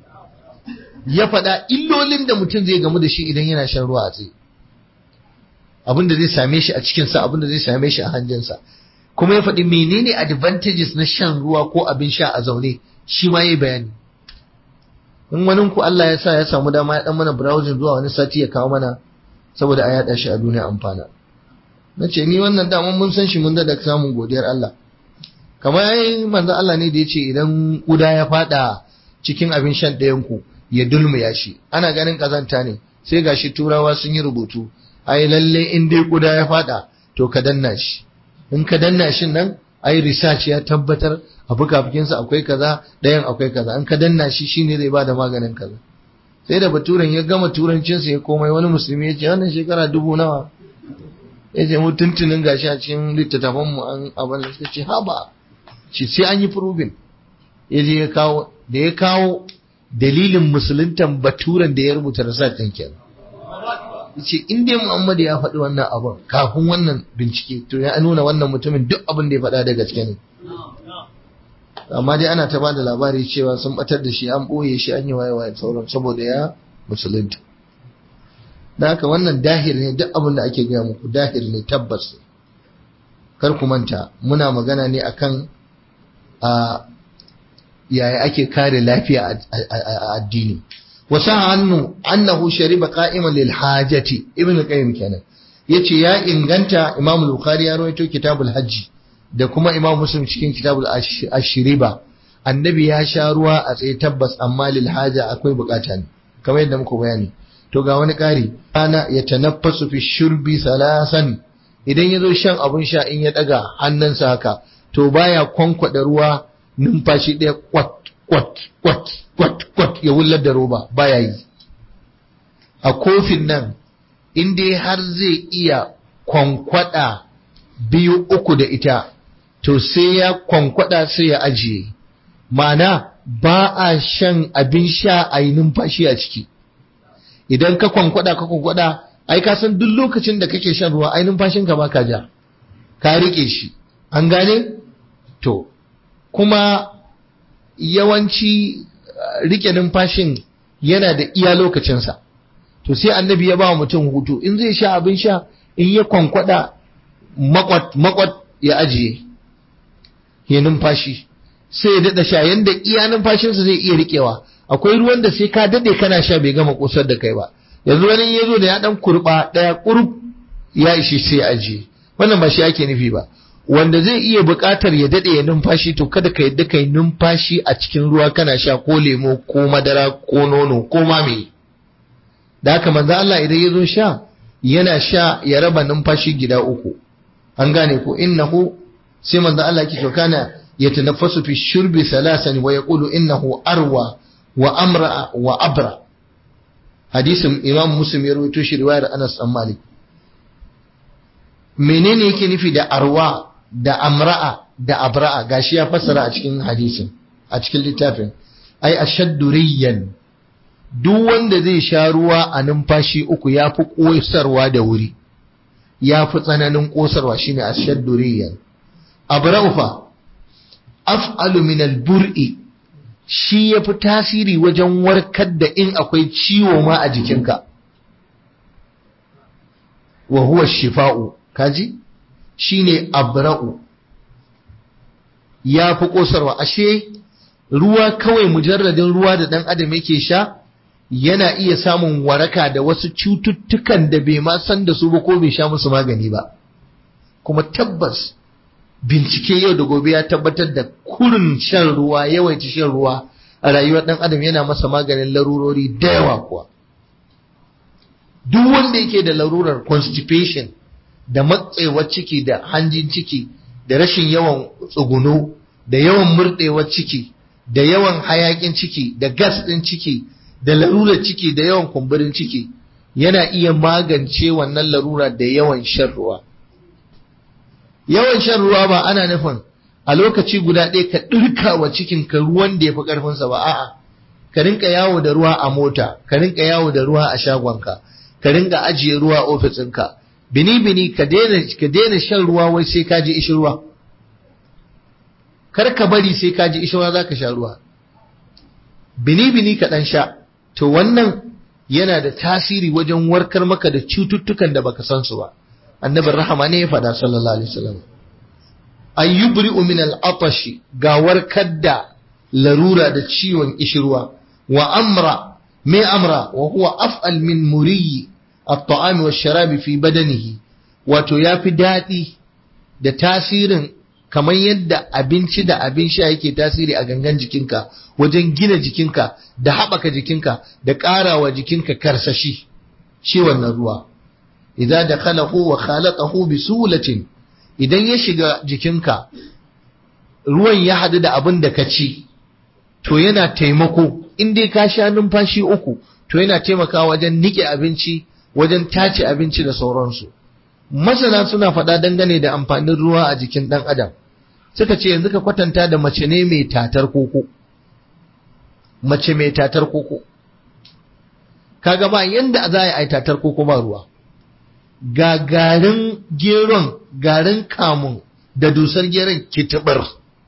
ya faɗa illolin da mutum zai gamu da shi idan yana shan ruwa a tsaye abin da zai same shi a cikinsa abin da zai same shi a hanjinsa kuma ya faɗi menene advantages na shan ruwa ko abin sha a zaune shi ma yayi bayani in wani ku Allah ya sa ya samu dama ya dan mana browsing zuwa wani sati ya kawo mana saboda a yada shi a duniya amfana na ce ni wannan daman mun san shi mun da samun godiyar Allah kamar yayi manzo Allah ne da ya ce idan kuda ya fada cikin abin shan ɗayan ku ya dulmiya shi ana ganin kazanta ne sai gashi turawa sun yi rubutu ai lalle in dai kuda ya fada to ka danna shi in ka danna shi nan ai research ya tabbatar a fukafukinsa akwai kaza ɗayan akwai kaza in ka danna shi shine zai bada maganin kaza sai da baturen ya gama turancinsa ya komai wani musulmi ya ce wannan shekara dubu nawa ya ce mu tuntunin gashi a cikin littattafan mu an abin da suka ce haba shi sai an yi proving ya je ya kawo da ya kawo dalilin musuluntan baturen da ya rubuta research ɗin kenan yace in dai Muhammad ya faɗi wannan abin kafin wannan bincike to ya nuna wannan mutumin duk abin da ya faɗa da gaske ne amma dai ana ta bada labari cewa sun batar da shi an ɓoye shi an yi waye waye sauran saboda ya musulunta da haka wannan dahir ne duk abin da ake gaya muku dahir ne tabbas kar ku manta muna magana ne akan a yaya ake kare lafiya a addini wasa hannu annahu shariba qa'iman lil hajati ibn qayyim kenan yace ya inganta imam al-bukhari ya rawaito kitabul hajji da kuma imam muslim cikin kitabul ashriba annabi ya sha ruwa a tsaye tabbas amma lil haja akwai bukata ne kamar yadda muka bayani to ga wani kari ana ya tanaffasu fi shurbi salasan idan ya zo shan abun sha in ya daga hannunsa haka to baya kwankwada ruwa numfashi ɗaya kwat kwat kwat kwat kwat ya wullar da roba baya yi a kofin nan in dai har zai iya kwankwada biyu uku da ita to sai ya kwankwada sai ya ajiye mana ba a shan abin sha a yi numfashi a ciki idan ka kwankwada ka kwankwada ai ka san duk lokacin da kake shan ruwa ai numfashinka ba ka ja ka rike shi an gane to kuma yawanci rike numfashin yana da iya lokacinsa to sai annabi ya ba wa mutum hutu in zai sha abin sha in ya kwankwada makwat makwat ya ajiye ya numfashi sai ya daɗa sha yanda iya numfashinsa zai iya riƙewa akwai ruwan da sai ka daɗe kana sha bai gama ƙosar da kai ba yanzu wani ya zo da ya ɗan kurɓa ɗaya ƙurub ya ishi sai ya ajiye wannan ba shi ake nufi ba wanda zai iya buƙatar ya daɗe ya numfashi to kada ka yadda ka yi numfashi a cikin ruwa kana sha ko lemo ko madara ko nono ko ma me da haka manzo Allah idan ya zo sha yana sha ya raba numfashi gida uku an gane ko innahu sai manzo Allah yake to kana yatanaffasu fi shurbi thalasan wa yaqulu innahu arwa wa amra wa abra hadisin imam muslim ya rawaito shi riwayar Anas bin Malik menene yake nufi da arwa da amra'a da abra'a gashi ya fassara a cikin hadisin a cikin littafin ai ashadduriyan duk wanda zai sha ruwa a numfashi uku ya fi ƙosarwa da wuri ya fi tsananin ƙosarwa shine ashadduriyan abra'u fa af'alu min al-bur'i shi ya fi tasiri wajen warkar da in akwai ciwo ma a jikinka wa huwa shifa'u kaji shine abra'u ya fi ƙosarwa ashe ruwa kawai mujarradin ruwa da ɗan adam yake sha yana iya samun waraka da wasu cututtukan da bai ma san da su ba ko bai sha musu magani ba kuma tabbas bincike yau da gobe ya tabbatar da kurin shan ruwa yawaita shan ruwa a rayuwar ɗan adam yana masa maganin larurori da yawa kuwa duk wanda yake da larurar constipation da matsewar ciki da hanjin ciki da rashin yawan tsuguno da yawan murɗewar ciki da yawan hayakin ciki da gas ɗin ciki da larurar ciki da yawan kumburin ciki yana iya magance wannan larura da yawan shan ruwa yawan shan ruwa ba ana nufin a lokaci guda ɗaya ka ɗirka wa cikinka ruwan da ya fi ƙarfinsa ba a'a ka rinka yawo da ruwa a mota ka rinka yawo da ruwa a shagonka ka rinka ajiye ruwa a ofisinka bini bini ka daina shan ruwa wai sai ka ji ishin ruwa kar ka bari sai ka ji ishin ruwa za ka sha ruwa bini bini ka ɗan sha to wannan yana da tasiri wajen warkar maka da cututtukan da baka san su ba annabin rahama ne ya faɗa sallallahu alaihi wasallam ayyubri'u min al-atashi ga warkar da larura da ciwon ishirwa wa amra me amra wa huwa af'al min muriyi at-ta'ami wash-sharabi fi badanihi wato yafi daɗi da tasirin kamar yadda abinci da abin sha yake tasiri a gangan jikinka wajen gina jikinka da haɓaka jikinka da ƙarawa jikinka karsashi shi wannan ruwa idza dakhalahu wa khalaqahu bi sulatin idan ya shiga jikinka ruwan ya haɗu da abin da ka ci to yana taimako in dai ka sha numfashi uku to yana taimakawa wajen nike abinci wajen tace abinci da sauransu masana suna faɗa dangane da amfanin ruwa a jikin ɗan adam suka ce yanzu ka kwatanta da mace ne mai tatar koko mace mai tatar koko kaga ba yanda za a yi tatar koko ba ruwa ga garin geron garin kamun da dusar geron kitibar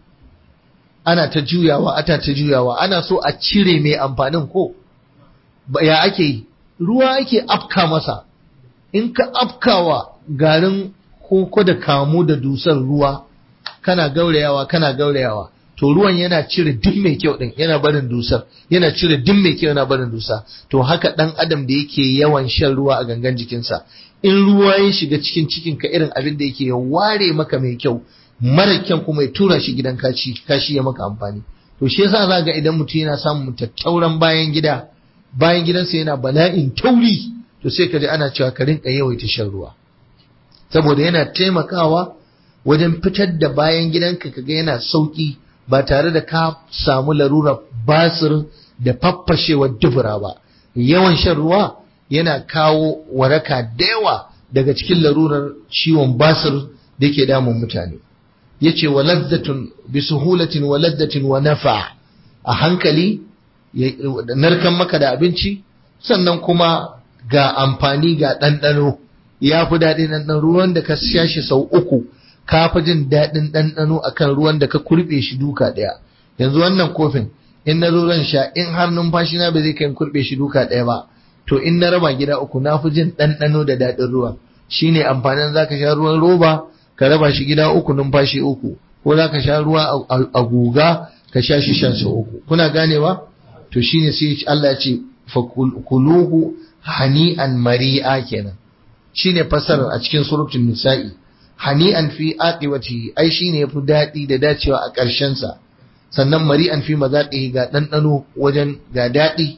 ana ta juyawa ata ta juyawa ana so a cire mai amfanin ko ya ake yi ruwa ake afka masa in ka afkawa garin koko da kamu da dusar ruwa kana gaurayawa kana gaurayawa to ruwan yana cire duk mai kyau din yana barin dusar yana cire duk mai kyau yana barin dusa to haka dan adam da yake yawan shan ruwa a gangan jikinsa in ruwa ya shiga cikin cikin ka irin abin da yake ya ware maka mai kyau mara kyan kuma ya tura shi gidan kaci kashi ya maka amfani to shi yasa za ga idan mutum yana samun tattauran bayan gida bayan gidansa yana bala'in tauri to sai ka ji ana cewa ka rinka yawaita shan ruwa saboda yana taimakawa wajen fitar da bayan gidanka kaga yana sauki ba tare da ka samu larurar basir da faffashewar dubura ba yawan shan ruwa yana kawo waraka da yawa daga cikin larurar ciwon basir da ke damun mutane yace wa laddatun bi suhulatin wa laddatin wa nafa a hankali narkan maka da abinci sannan kuma ga amfani ga ɗanɗano ya fi daɗin ɗanɗano ruwan da ka sha shi sau uku ka fi jin daɗin ɗanɗano akan ruwan da ka kurɓe shi duka ɗaya yanzu wannan kofin in na zo zan sha in har numfashi na ba zai kai kurɓe shi duka ɗaya ba to in na raba gida uku na fi jin ɗanɗano da daɗin ruwan shine amfanin zaka sha ruwan roba ka raba shi gida uku numfashi uku ko zaka sha ruwa a guga ka sha shi shan sau uku kuna ganewa to shine sai Allah ya ce fa kuluhu hani'an mari'a kenan shine fasarar a cikin suratul nisa'i hani'an fi aqibati ai shine yafi dadi da dacewa a ƙarshen sa sannan mari'an fi mazaqihi ga dandano wajen ga dadi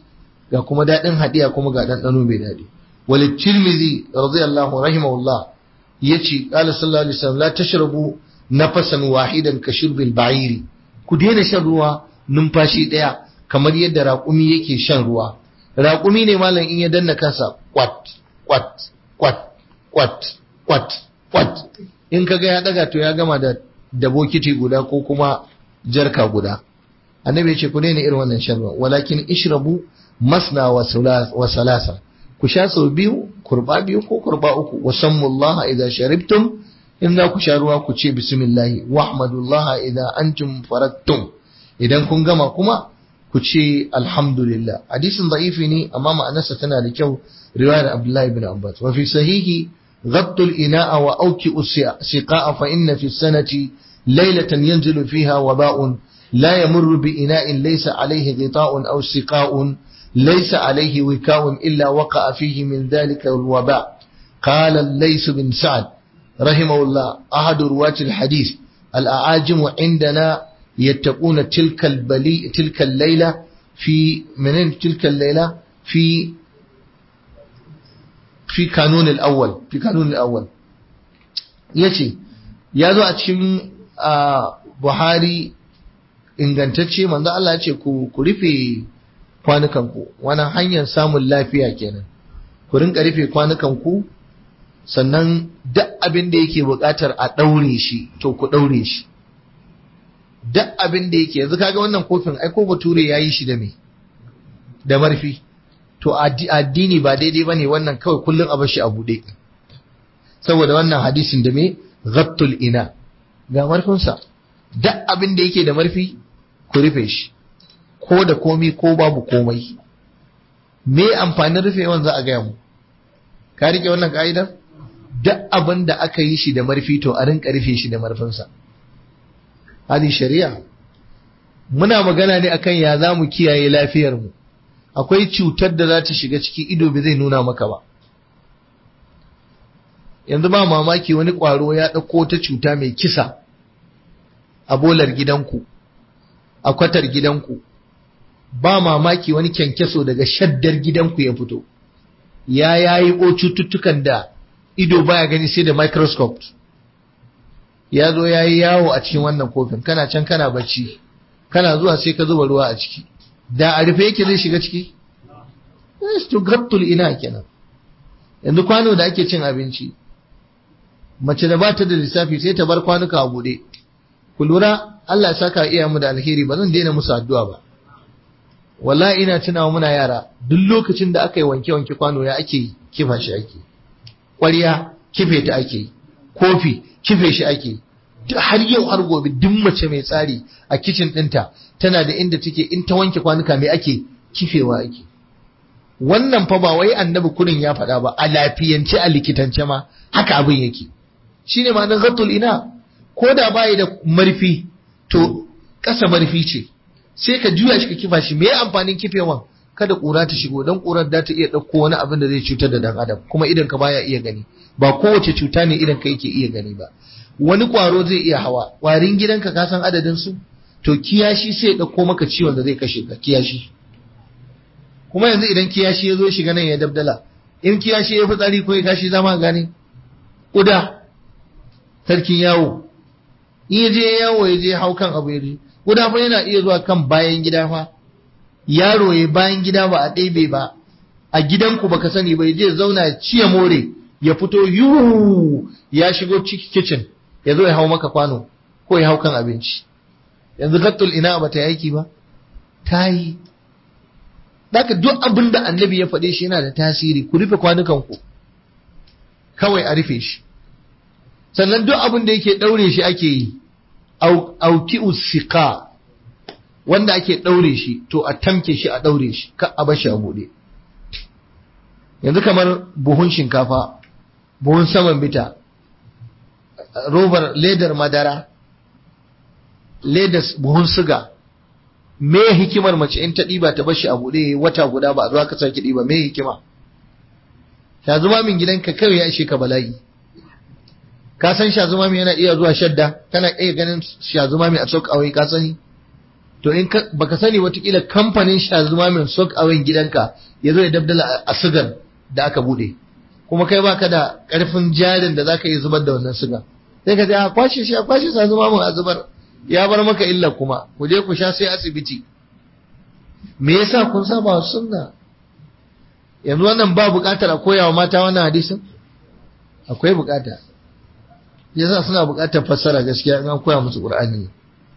ga kuma daɗin hadiya kuma ga ɗanɗano mai daɗi walid tirmidhi radiyallahu rahimahullah yace qala sallallahu alaihi wasallam la tashrabu nafasan wahidan ka shirbil ba'iri ku daina shan ruwa numfashi ɗaya kamar yadda raƙumi yake shan ruwa raƙumi ne malam in ya danna kansa kwat kwat kwat kwat kwat kwat in kaga ya daga to ya gama da da bokiti guda ko kuma jarka guda annabi ya ce ku daina irin wannan shan ruwa walakin ishrabu masna wa salasa ku sha sau biyu kurba biyu ko kurba uku wa sammullaha idza sharibtum in za ku sha ruwa ku ce bismillahi wa ahmadullaha idza antum farattum idan kun gama kuma ku ce alhamdulillah hadisin da'ifi ne amma ma'anarsa tana da kyau riwayar abdullahi ibn abbas wa fi sahihi غط الإناء وأوكئ السقاء فإن في السنة ليلة ينزل فيها وباء لا يمر بإناء ليس عليه غطاء أو سقاء ليس عليه وكاء إلا وقع فيه من ذلك الوباء قال الليث بن سعد رحمه الله أحد رواة الحديث الأعاجم عندنا يتقون تلك البلي تلك الليلة في من تلك الليلة في في قانون الأول في قانون الأول يتي يازو أتشم Buhari ingantacce manzo Allah ya ce ku ku rufe kwanukanku wannan hanyar samun lafiya kenan ku rinka rufe kwanukanku sannan duk abin da yake buƙatar a ɗaure shi to ku ɗaure shi duk abin da yake yanzu kaga wannan kofin ai ko bature ya yi shi da me da marfi to addini ba daidai bane wannan kawai kullum a bar shi a buɗe saboda wannan hadisin da me ghattul ina ga marfinsa duk abin da yake da marfi ku rufe shi ko da komi ko babu komai me amfanin rufewan za a gaya mu ka rike wannan ka'idar duk abin da aka yi shi da marfi to a rinka rufe shi da marfinsa hadi shari'a muna magana ne akan ya za mu kiyaye lafiyar mu akwai cutar da za ta shiga ciki ido bai zai nuna maka ba yanzu ba mamaki wani ƙwaro ya ɗauko ta cuta mai kisa a bolar gidanku a kwatar gidanku ba mamaki wani kyankyaso daga shaddar gidanku ya fito ya yayi ko cututtukan da ido baya gani sai da microscope ya zo ya yi yawo a cikin wannan kofin kana can kana bacci kana zuwa sai ka zuba ruwa a ciki da a rufe yake zai shiga ciki to gattul ina kenan yanzu kwano da ake cin abinci mace da ba ta da lissafi sai ta bar kwanuka a buɗe ku lura Allah ya saka iya mu da alheri ba zan daina musu addu'a ba wallahi ina tunawa muna yara duk lokacin da aka yi wanke wanke kwano ya ake kifa shi ake ƙwarya kife ta ake kofi kife shi ake har yau har gobe duk mace mai tsari a kicin ɗinta tana da inda take in ta wanke kwanuka mai ake kifewa ake wannan fa ba wai annabi kurin ya faɗa ba a lafiyance a likitance ma haka abin yake shine ma'anar ghattul ina ko da bai da marfi to ƙasa marfi ce sai ka juya shi ka kifa shi me amfanin kifewan kada ƙura ta shigo don ƙurar da ta iya ɗauko wani abin da zai cutar da dan adam kuma idan ka baya iya gani ba kowace cuta ne idan ka yake iya gani ba wani ƙwaro zai iya hawa ƙwarin gidanka ka san adadin su to kiyashi sai ya ɗauko maka ciwon da zai kashe ka kiyashi kuma yanzu idan kiyashi ya zo shiga nan ya dabdala in kiyashi ya fitsari ko ya kashi zama gane ƙuda sarkin yawo in ya je yawo ya je hau kan abu ya je ƙuda fa yana iya zuwa kan bayan gida fa yaro ya bayan gida ba a ɗebe ba a gidanku baka sani ba ya je zauna ya ciye more ya fito yuhu ya shigo kicin ya zo ya hau maka kwano ko ya hau kan abinci yanzu gattul ina ba ta aiki ba ta yi Daka duk abin da annabi ya faɗe shi yana da tasiri ku rufe kwanukanku kawai a rufe shi sannan duk abin da yake ɗaure shi ake yi auki usika wanda ake ɗaure shi to a tamke shi a ɗaure shi ka a bashi a buɗe yanzu kamar buhun shinkafa buhun saman bita robar ledar madara ledar buhun suga me hikimar mace in ta ɗiba ta bashi a buɗe wata guda ba a zuwa ka sake ɗiba me hikima shazuma min gidanka kawai ya ishe ka bala'i ka san shazuma min yana iya zuwa shadda kana iya ganin shazuma min a sok awai ka sani to in baka sani watakila kamfanin shazuma mai sok awin gidanka ya zo ya dabdala a sigar da aka bude kuma kai baka da karfin jarin da zaka yi zubar da wannan sigar sai ka ce a kwashe shi a kwashe shazuma mun a zubar ya bar maka illa kuma ku je ku sha sai asibiti me yasa kun saba wa sunna yanzu wannan ba bukatar a koya wa mata wannan hadisin akwai bukata yasa suna bukatar fassara gaskiya in an koya musu qur'ani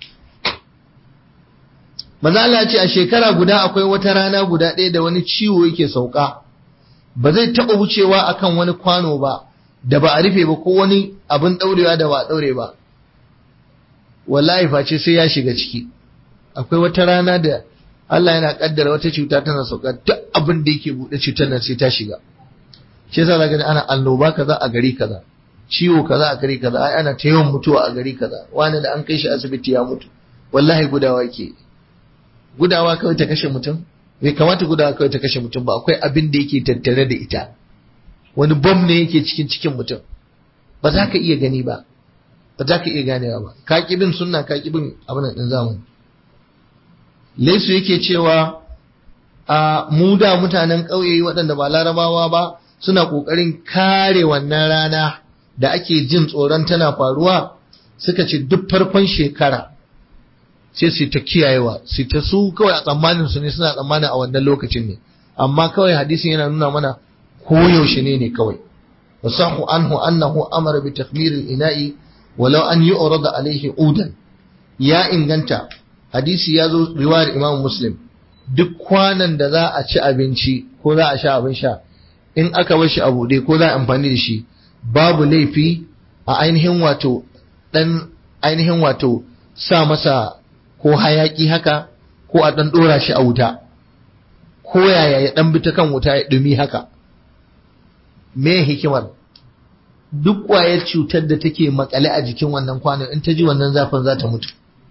maza Allah ce a shekara guda akwai wata rana guda ɗaya da wani ciwo yake sauka ba zai taɓa wucewa akan wani kwano ba da ba a rufe ba ko wani abin ɗaurewa da ba a ɗaure ba wallahi face sai ya shiga ciki akwai wata rana da Allah yana kaddara wata cuta tana sauka duk abin da yake buɗe cutar nan sai ta shiga shi yasa zaka ana annoba kaza a gari kaza ciwo kaza a gari kaza ai ana ta yawan mutuwa a gari kaza wani da an kai shi asibiti ya mutu wallahi gudawa ke gudawa kawai ta kashe mutum bai kamata gudawa kawai ta kashe mutum ba akwai abin da yake tattare da ita wani bom ne yake cikin cikin mutum ba za ka iya gani ba ba za ka iya ganewa ba ka ki bin sunna ka ki bin abin din zamani laisu yake cewa a mu da mutanen ƙauye waɗanda ba larabawa ba suna ƙoƙarin kare wannan rana da ake jin tsoron tana faruwa suka ce duk farkon shekara sai su ta kiyayewa su ta su kawai a tsammanin su ne suna tsammanin a wannan lokacin ne amma kawai hadisin yana nuna mana koyaushe ne ne kawai wasahu anhu annahu amara bi takhmir al-ina'i walau an yu'rada alayhi udan ya inganta hadisi ya zo riwayar imam muslim duk kwanan da za a ci abinci ko za a sha abin sha in aka bar shi a buɗe ko za a amfani da shi babu laifi a ainihin wato dan ainihin wato sa masa ko hayaki haka ko a dan dora shi a wuta ko yaya ya dan bi ta kan wuta ya dumi haka me hikimar duk kwayar cutar da take makale a jikin wannan kwanon in ta ji wannan zafin za ta mutu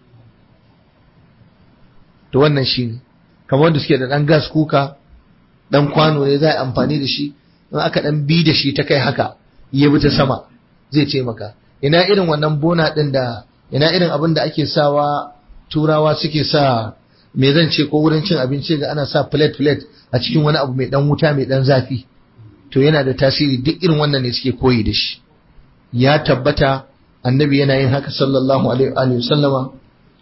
to wannan shi ne kamar wanda suke da ɗan gas kuka ɗan kwano ne za a amfani da shi in aka ɗan bi da shi ta kai haka ya bi ta sama zai ce maka ina irin wannan bona ɗin da ina irin abin da ake sawa turawa suke sa me zan ce ko wurin cin abinci ga ana sa plate plate a cikin wani abu mai ɗan wuta mai ɗan zafi to yana da tasiri duk irin wannan ne suke koyi da shi ya tabbata annabi yana yin haka sallallahu alaihi wa sallama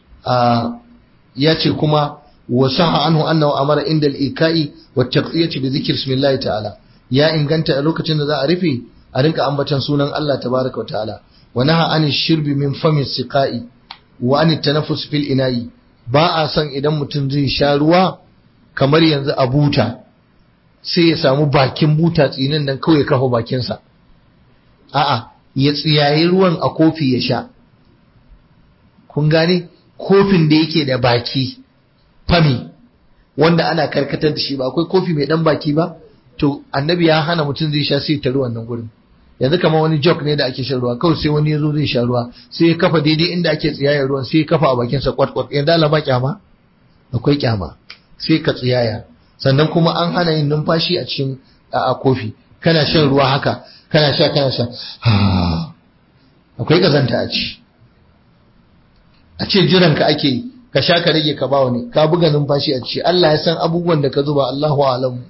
ya ce kuma wasaha anhu annahu amara inda al-ika'i wa taqiyati bi dhikri ismillah ta'ala ya inganta a lokacin da za a rufe a rinka ambatan sunan Allah tabaraka wa ta'ala wa naha an shirbi min fami siqa'i wa an tanaffus fil ina'i ba a son idan mutum zai sha ruwa kamar yanzu a buta sai ya samu bakin buta tsinin nan kawai kafa bakinsa a'a ya tsiyayi ruwan a kofi ya sha kun gane kofin da yake da baki fami wanda ana karkatar da shi ba akwai kofi mai dan baki ba to annabi ya hana mutum zai sha sai ta ruwan nan gurin yanzu kamar wani jog ne da ake shan ruwa kawai sai wani ya zo zai sha ruwa sai ya kafa daidai inda ake tsiyayar ruwan sai ya kafa a bakinsa kwat kwat yanzu Allah ba kyama akwai kyama sai ka tsiyaya sannan kuma an hana yin numfashi a cikin a kofi kana shan ruwa haka kana sha kana sha akwai kazanta a ci a ce jiran ka ake ka sha ka rage ka ba wani ka buga numfashi a ci Allah ya san abubuwan da ka zuba Allahu alam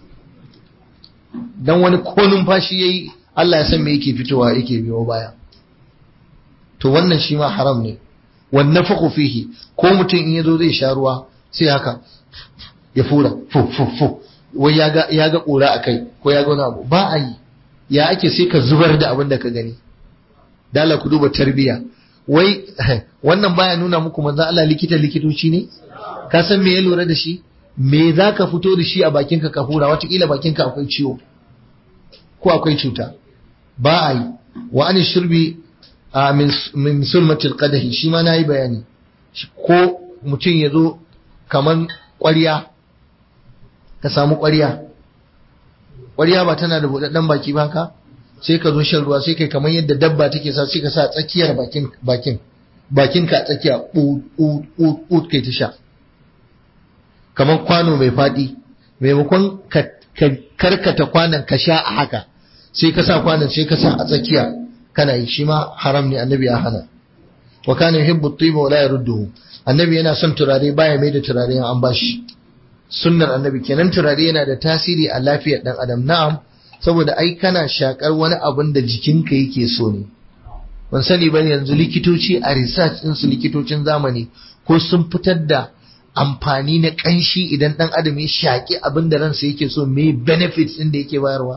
dan wani ko numfashi yayi Allah ya san me yake fitowa yake biyo baya to wannan shi ma haram ne wan nafaqu fihi ko mutum in yazo zai sha ruwa sai haka ya fura fu fu fu wai ya ga ya ga kura akai ko ya ga wani abu ba a yi ya ake sai ka zubar da abin da ka gani dala ku duba tarbiya wai wannan baya nuna muku manzo Allah likita likitoci ne ka san me ya lura da shi me za ka fito da shi a bakinka ka hura watakila bakinka akwai ciwo ko akwai cuta ba a yi wa an shirbi min sulmatil qadahi shi ma nayi bayani ko mutum ya zo kaman ƙwarya ka samu ƙwarya ƙwarya ba tana da buɗaɗɗen baki ba ka sai ka zo shan ruwa sai kai kamar yadda dabba take sa sai ka sa tsakiyar bakin bakin bakin ka tsakiya ut kai ta sha kamar kwano mai faɗi maimakon ka karkata kwanan ka sha a haka sai ka sa kwanan sai ka sa a tsakiya kana yi shi ma haram ne annabi ya hana wa kana yuhibbu at-tayyiba wa la yarudduhu annabi yana son turare baya mai da turare an bashi sunnar annabi kenan turare yana da tasiri a lafiyar dan adam na'am saboda ai kana shakar wani abin da jikinka yake so ne ban sani ba yanzu likitoci a research din su likitocin zamani ko sun fitar da amfani na kanshi idan dan adam ya shaki abin da ransa yake so me benefits din da yake bayarwa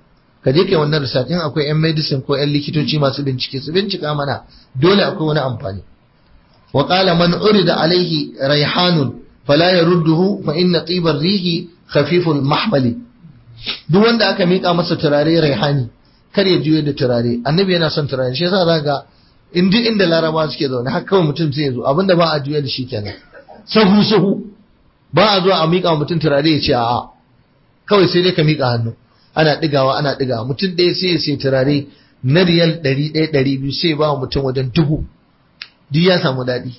ka je kai wannan research in akwai yan medicine ko yan likitoci masu bincike su bincika mana dole akwai wani amfani wa qala man urida alaihi raihanun fala yarudduhu fa inna tibar rihi khafiful mahmali duk wanda aka mika masa turare raihani kar ya juye da turare annabi yana son turare shi yasa zaka in duk inda laraba suke zaune har kawai mutum sai ya zo abinda ba a juye da shi kenan sahu sahu ba a zuwa a mika mutum turare ya ce a'a kawai sai dai ka mika hannu ana digawa ana digawa mutum ɗaya sai ya sai turare na riyal ɗari ɗaya ɗari biyu sai ba mutum wajen dubu duk ya samu daɗi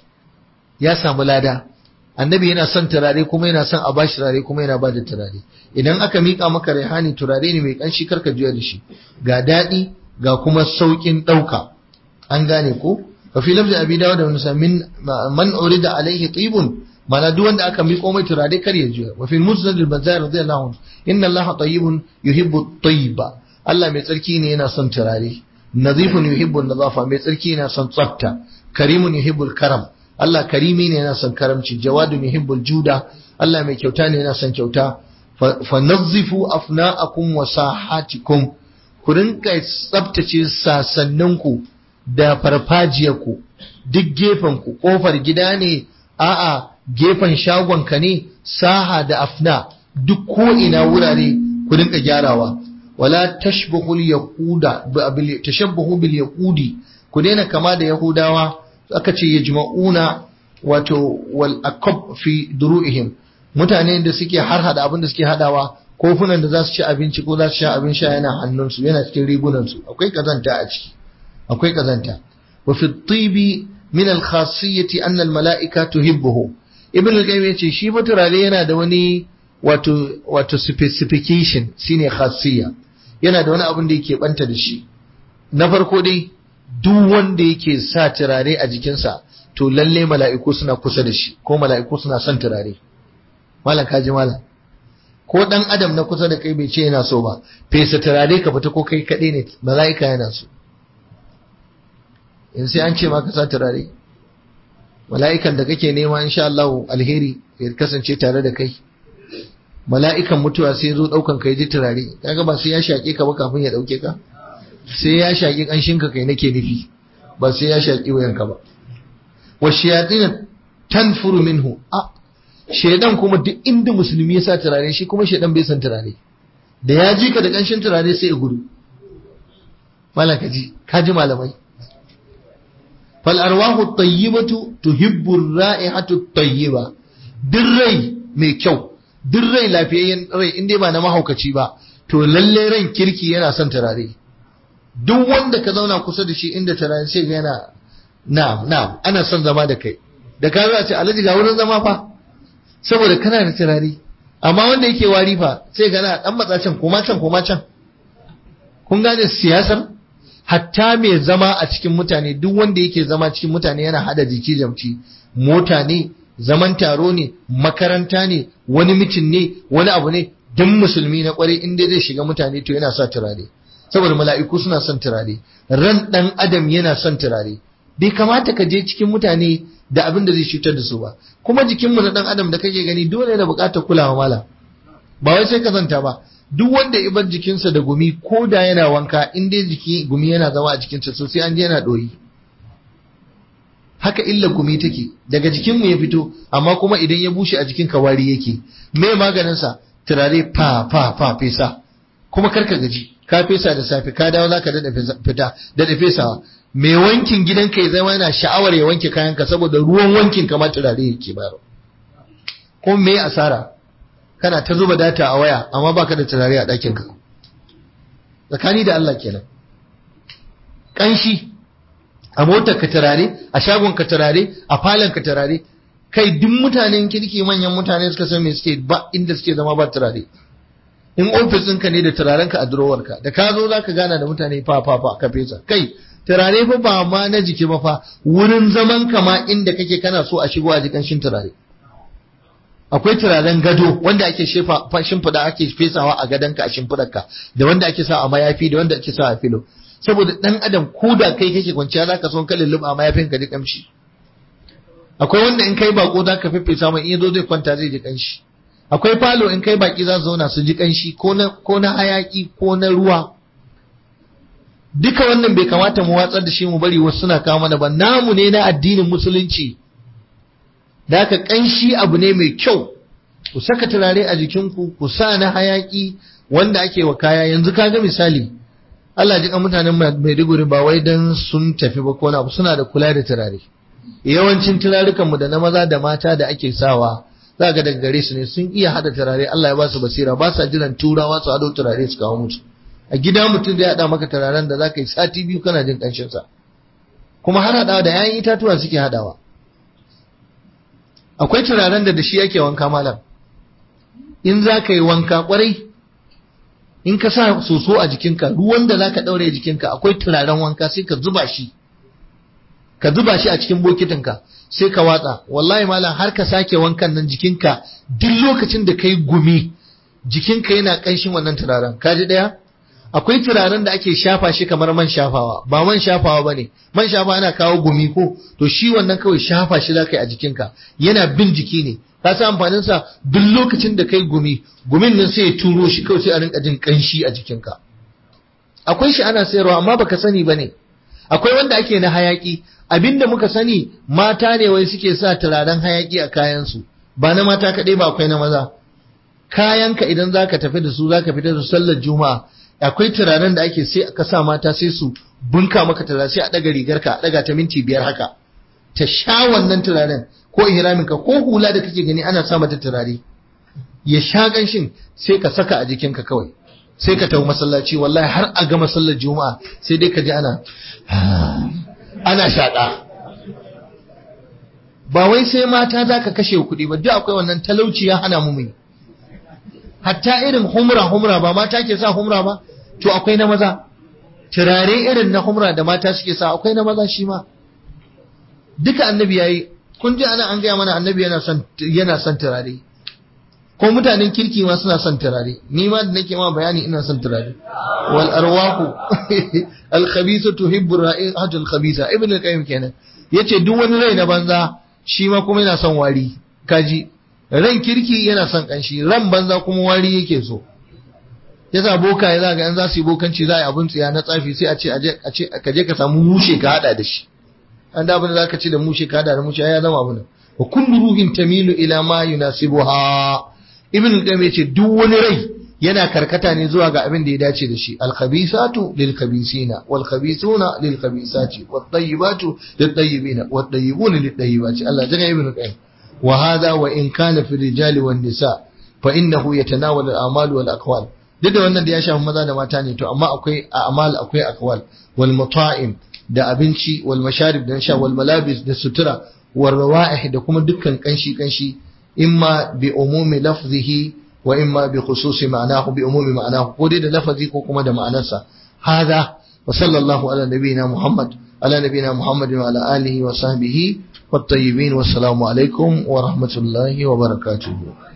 ya samu lada annabi yana son turare kuma yana son a bashi turare kuma yana bada turare idan aka mika maka raihani turare ne mai kanshi karka juya da shi ga daɗi ga kuma sauƙin ɗauka an gane ko fa fi lafzi abi dawud da musa min man urida alaihi tibun mana duk wanda aka miko mai turare kar ya juya wa fi musnad al-bazzar radiyallahu anhu inna allaha tayyibun yuhibbu at-tayyiba Allah mai tsarki ne yana son turare nazifun yuhibbu an-nazafa mai tsarki yana son tsafta karimun yuhibbu al-karam Allah karimi ne yana son karamci jawadun yuhibbul juda Allah mai kyauta ne yana son kyauta fa nazzifu afna'akum wa sahatikum ku rinka tsaftace sasanninku da farfajiyarku duk gefen ku kofar gida ne a'a gefen shagonka ne saha da afna duk ko ina wurare ku rinka gyarawa wala tashbahul yahuda tashabbahu bil yahudi ku daina kama da yahudawa aka ce yajma'una wato wal akab fi duru'ihim mutane da suke har hada abin da suke hadawa kofunan da za su ci abinci ko za su sha abin sha yana hannunsu yana cikin rigunansu akwai kazanta a ciki akwai kazanta wa fi tibi min al khasiyyati an al mala'ika tuhibbuhu ibn al-qayyim yace shi fa turare yana da wani wato wato specification shine khasiyya yana da wani abin da yake banta da shi na farko dai duk wanda yake sa turare a jikinsa to lalle mala'iku suna kusa da shi ko mala'iku suna son turare malam kaji malam ko dan adam na kusa da kai bai ce yana so ba fesa turare ka fita ko kai kaɗai ne mala'ika yana so in sai an ce ma ka sa turare mala'ikan da kake nema insha Allah alheri ya kasance tare da kai mala'ikan mutuwa sai zo daukan kai ji turare kaga ba sai ya shake ka ba kafin ya dauke ka sai ya shaki kanshin ka kai nake nufi ba sai ya shaki wayanka ba wa shayatin tanfuru minhu a shedan kuma duk inda musulmi ya sa turare shi kuma shedan bai san turare da ya ji ka da kanshin turare sai ya gudu malaka ji ka ji malamai fal arwahu tayyibatu tuhibbu ar-ra'ihatu at-tayyiba duk rai mai kyau duk rai lafiyayyen rai in dai ba na mahaukaci ba to lalle ran kirki yana son turare duk wanda ka zauna kusa da shi inda turare sai ga yana na'am na'am ana son zama da kai da ka zo a ce alhaji ga wurin zama fa saboda kana da turare amma wanda yake wari fa sai ga na dan matsa can koma can koma can kun gane siyasar hatta mai zama a cikin mutane duk wanda yake zama cikin mutane yana hada jiki jamci mota ne zaman taro ne makaranta ne wani mitin ne wani abu ne duk musulmi na kwarai in dai zai shiga mutane to yana sa turare saboda mala'iku suna son turare ran dan adam yana son turare bai kamata ka je cikin mutane da abin da zai cutar da su ba kuma jikinmu na dan adam da kake gani dole yana buƙatar kulawa mala ba wai sai ka zanta ba duk wanda ya bar jikinsa da gumi ko da yana wanka in dai jiki gumi yana zama a jikinsa so sai an je yana ɗoyi haka illa gumi take daga jikinmu ya fito amma kuma idan ya bushe a jikin wari yake me maganinsa turare fa fa fa fesa kuma karka gaji ka fesa da safe ka dawo zaka dada fita dada fesawa mai wankin gidanka ya zama yana sha'awar ya wanke kayanka saboda ruwan wankin kamar turare yake bayarwa ko me asara kana ta zuba data a waya amma baka da turare a ɗakin ka tsakani da Allah kenan kanshi a motar ka turare a shagon ka turare a falon ka turare kai duk mutanen kirki manyan mutane suka san me suke ba inda suke zama ba turare in ofis ɗinka ne da turaren ka a durowar ka da ka zo zaka gana da mutane fa fa fa ka fesa kai turare fa ba ma na jiki ba fa wurin zaman kama inda kake kana so a shigo a ji kanshin turare akwai turaren gado wanda ake shefa shimfiɗa ake fesawa a gadonka a shimfiɗarka da wanda ake sa a mayafi da wanda ake sa a filo saboda dan adam ko da kai kake kwanciya zaka son ka lulluɓa a mayafin ka ji kamshi akwai wanda in kai bako zaka fifita mai in yazo zai kwanta zai ji kanshi akwai falo in kai baki za su zauna su ji kanshi ko na ko na hayaki ko na ruwa duka wannan bai kamata mu watsar da shi mu bari wasu suna kawo mana ba namu ne na addinin musulunci da haka kanshi abu ne mai kyau ku saka turare a jikinku ku sa na hayaki wanda ake wa kaya yanzu kaga misali Allah ji mutanen Maiduguri ba wai dan sun tafi ba ko abu suna da kula da turare yawancin turarukan mu da na maza da mata da ake sawa za ga daga gare su ne sun iya hada turare Allah ya ba su basira ba sa jiran turawa su hado turare su kawo musu a gida mutum zai hada maka turaren da zaka yi sati biyu kana jin kanshin sa kuma har hadawa da yayin itatuwa suke hadawa akwai turaren da da shi ake wanka malam in za ka yi wanka kwarai in ka sa soso a jikinka ruwan da za ka ɗaure jikinka akwai turaren wanka sai ka zuba shi ka zuba shi a cikin bokitinka sai ka watsa wallahi malam har ka sake wankan nan jikinka duk lokacin da ka yi gumi jikinka yana ƙanshin wannan turaren ka ji ɗaya akwai turaren da ake shafa shi kamar man shafawa ba man shafawa ba ne man shafawa yana kawo gumi ko to shi wannan kawai shafa shi za ka yi a jikinka yana bin jiki ne ka sa amfanin sa duk lokacin da kai gumi gumin nan sai ya turo shi kawai sai a rinka jin kanshi a jikinka akwai shi ana sayarwa amma baka sani bane akwai wanda ake na hayaki abinda muka sani mata ne wai suke sa turaren hayaki a kayan su ba na mata kaɗai ba akwai na maza kayanka idan zaka tafi da su zaka fita da sallar juma'a akwai turaren da ake sai ka sa mata sai su bunka maka turare sai a daga rigarka a daga ta minti biyar haka ta sha wannan turaren ko ihraminka ko hula da kake gani ana sa mata turare ya sha ganshin sai ka saka a jikinka kawai sai ka tafi masallaci wallahi har a ga masallar juma'a sai dai ka ji ana ana shaƙa ba wai sai mata za ka kashe kuɗi ba duk akwai wannan talauci ya hana mu mai hatta irin humra humra ba mata ke sa humra ba to akwai na maza turare irin na humra da mata suke sa akwai na maza shi ma duka annabi yayi kun ji ana an gaya mana annabi yana son yana son turare ko mutanen kirki ma suna son turare ni ma da nake ma bayani ina son turare wal arwahu al khabisa tuhibbu ra'ihatu al khabisa ibn al qayyim kenan yace duk wani rai na banza shi ma kuma yana son wari kaji ran kirki yana son kanshi ran banza kuma wari yake so yasa boka ya zaga an za su yi bokanci za a yi abun tsiya na tsafi sai a ce a ce ka je ka samu mushe ka hada da shi an da abin da zaka ci da mushe ka hada da mushe ya zama abin wa kullu ruhin tamilu ila ma yunasibuha ibn qayyim yace duk wani rai yana karkata ne zuwa ga abin da ya dace da shi al khabisatu lil khabisina wal khabisuna lil khabisati wat tayyibatu lit tayyibina wat tayyibuna lit tayyibati Allah jaga ibn qayyim wa hadha wa in kana fi rijali wan nisa fa innahu yatanawal al a'mal wal aqwal duk da wannan da ya shafi maza da mata ne to amma akwai a'mal akwai aqwal wal mata'im da abinci wal masharib da sha wal malabis da sutura wal rawa'ih da kuma dukkan kanshi kanshi imma bi umumi lafzihi wa imma bi khususi ma'anahu bi umumi ma'anahu ko dai da lafazi ko kuma da ma'anarsa hada wa sallallahu ala nabiyina muhammad ala nabiyina muhammad wa ala alihi wa sahbihi wat tayyibin wassalamu alaikum wa rahmatullahi wa barakatuh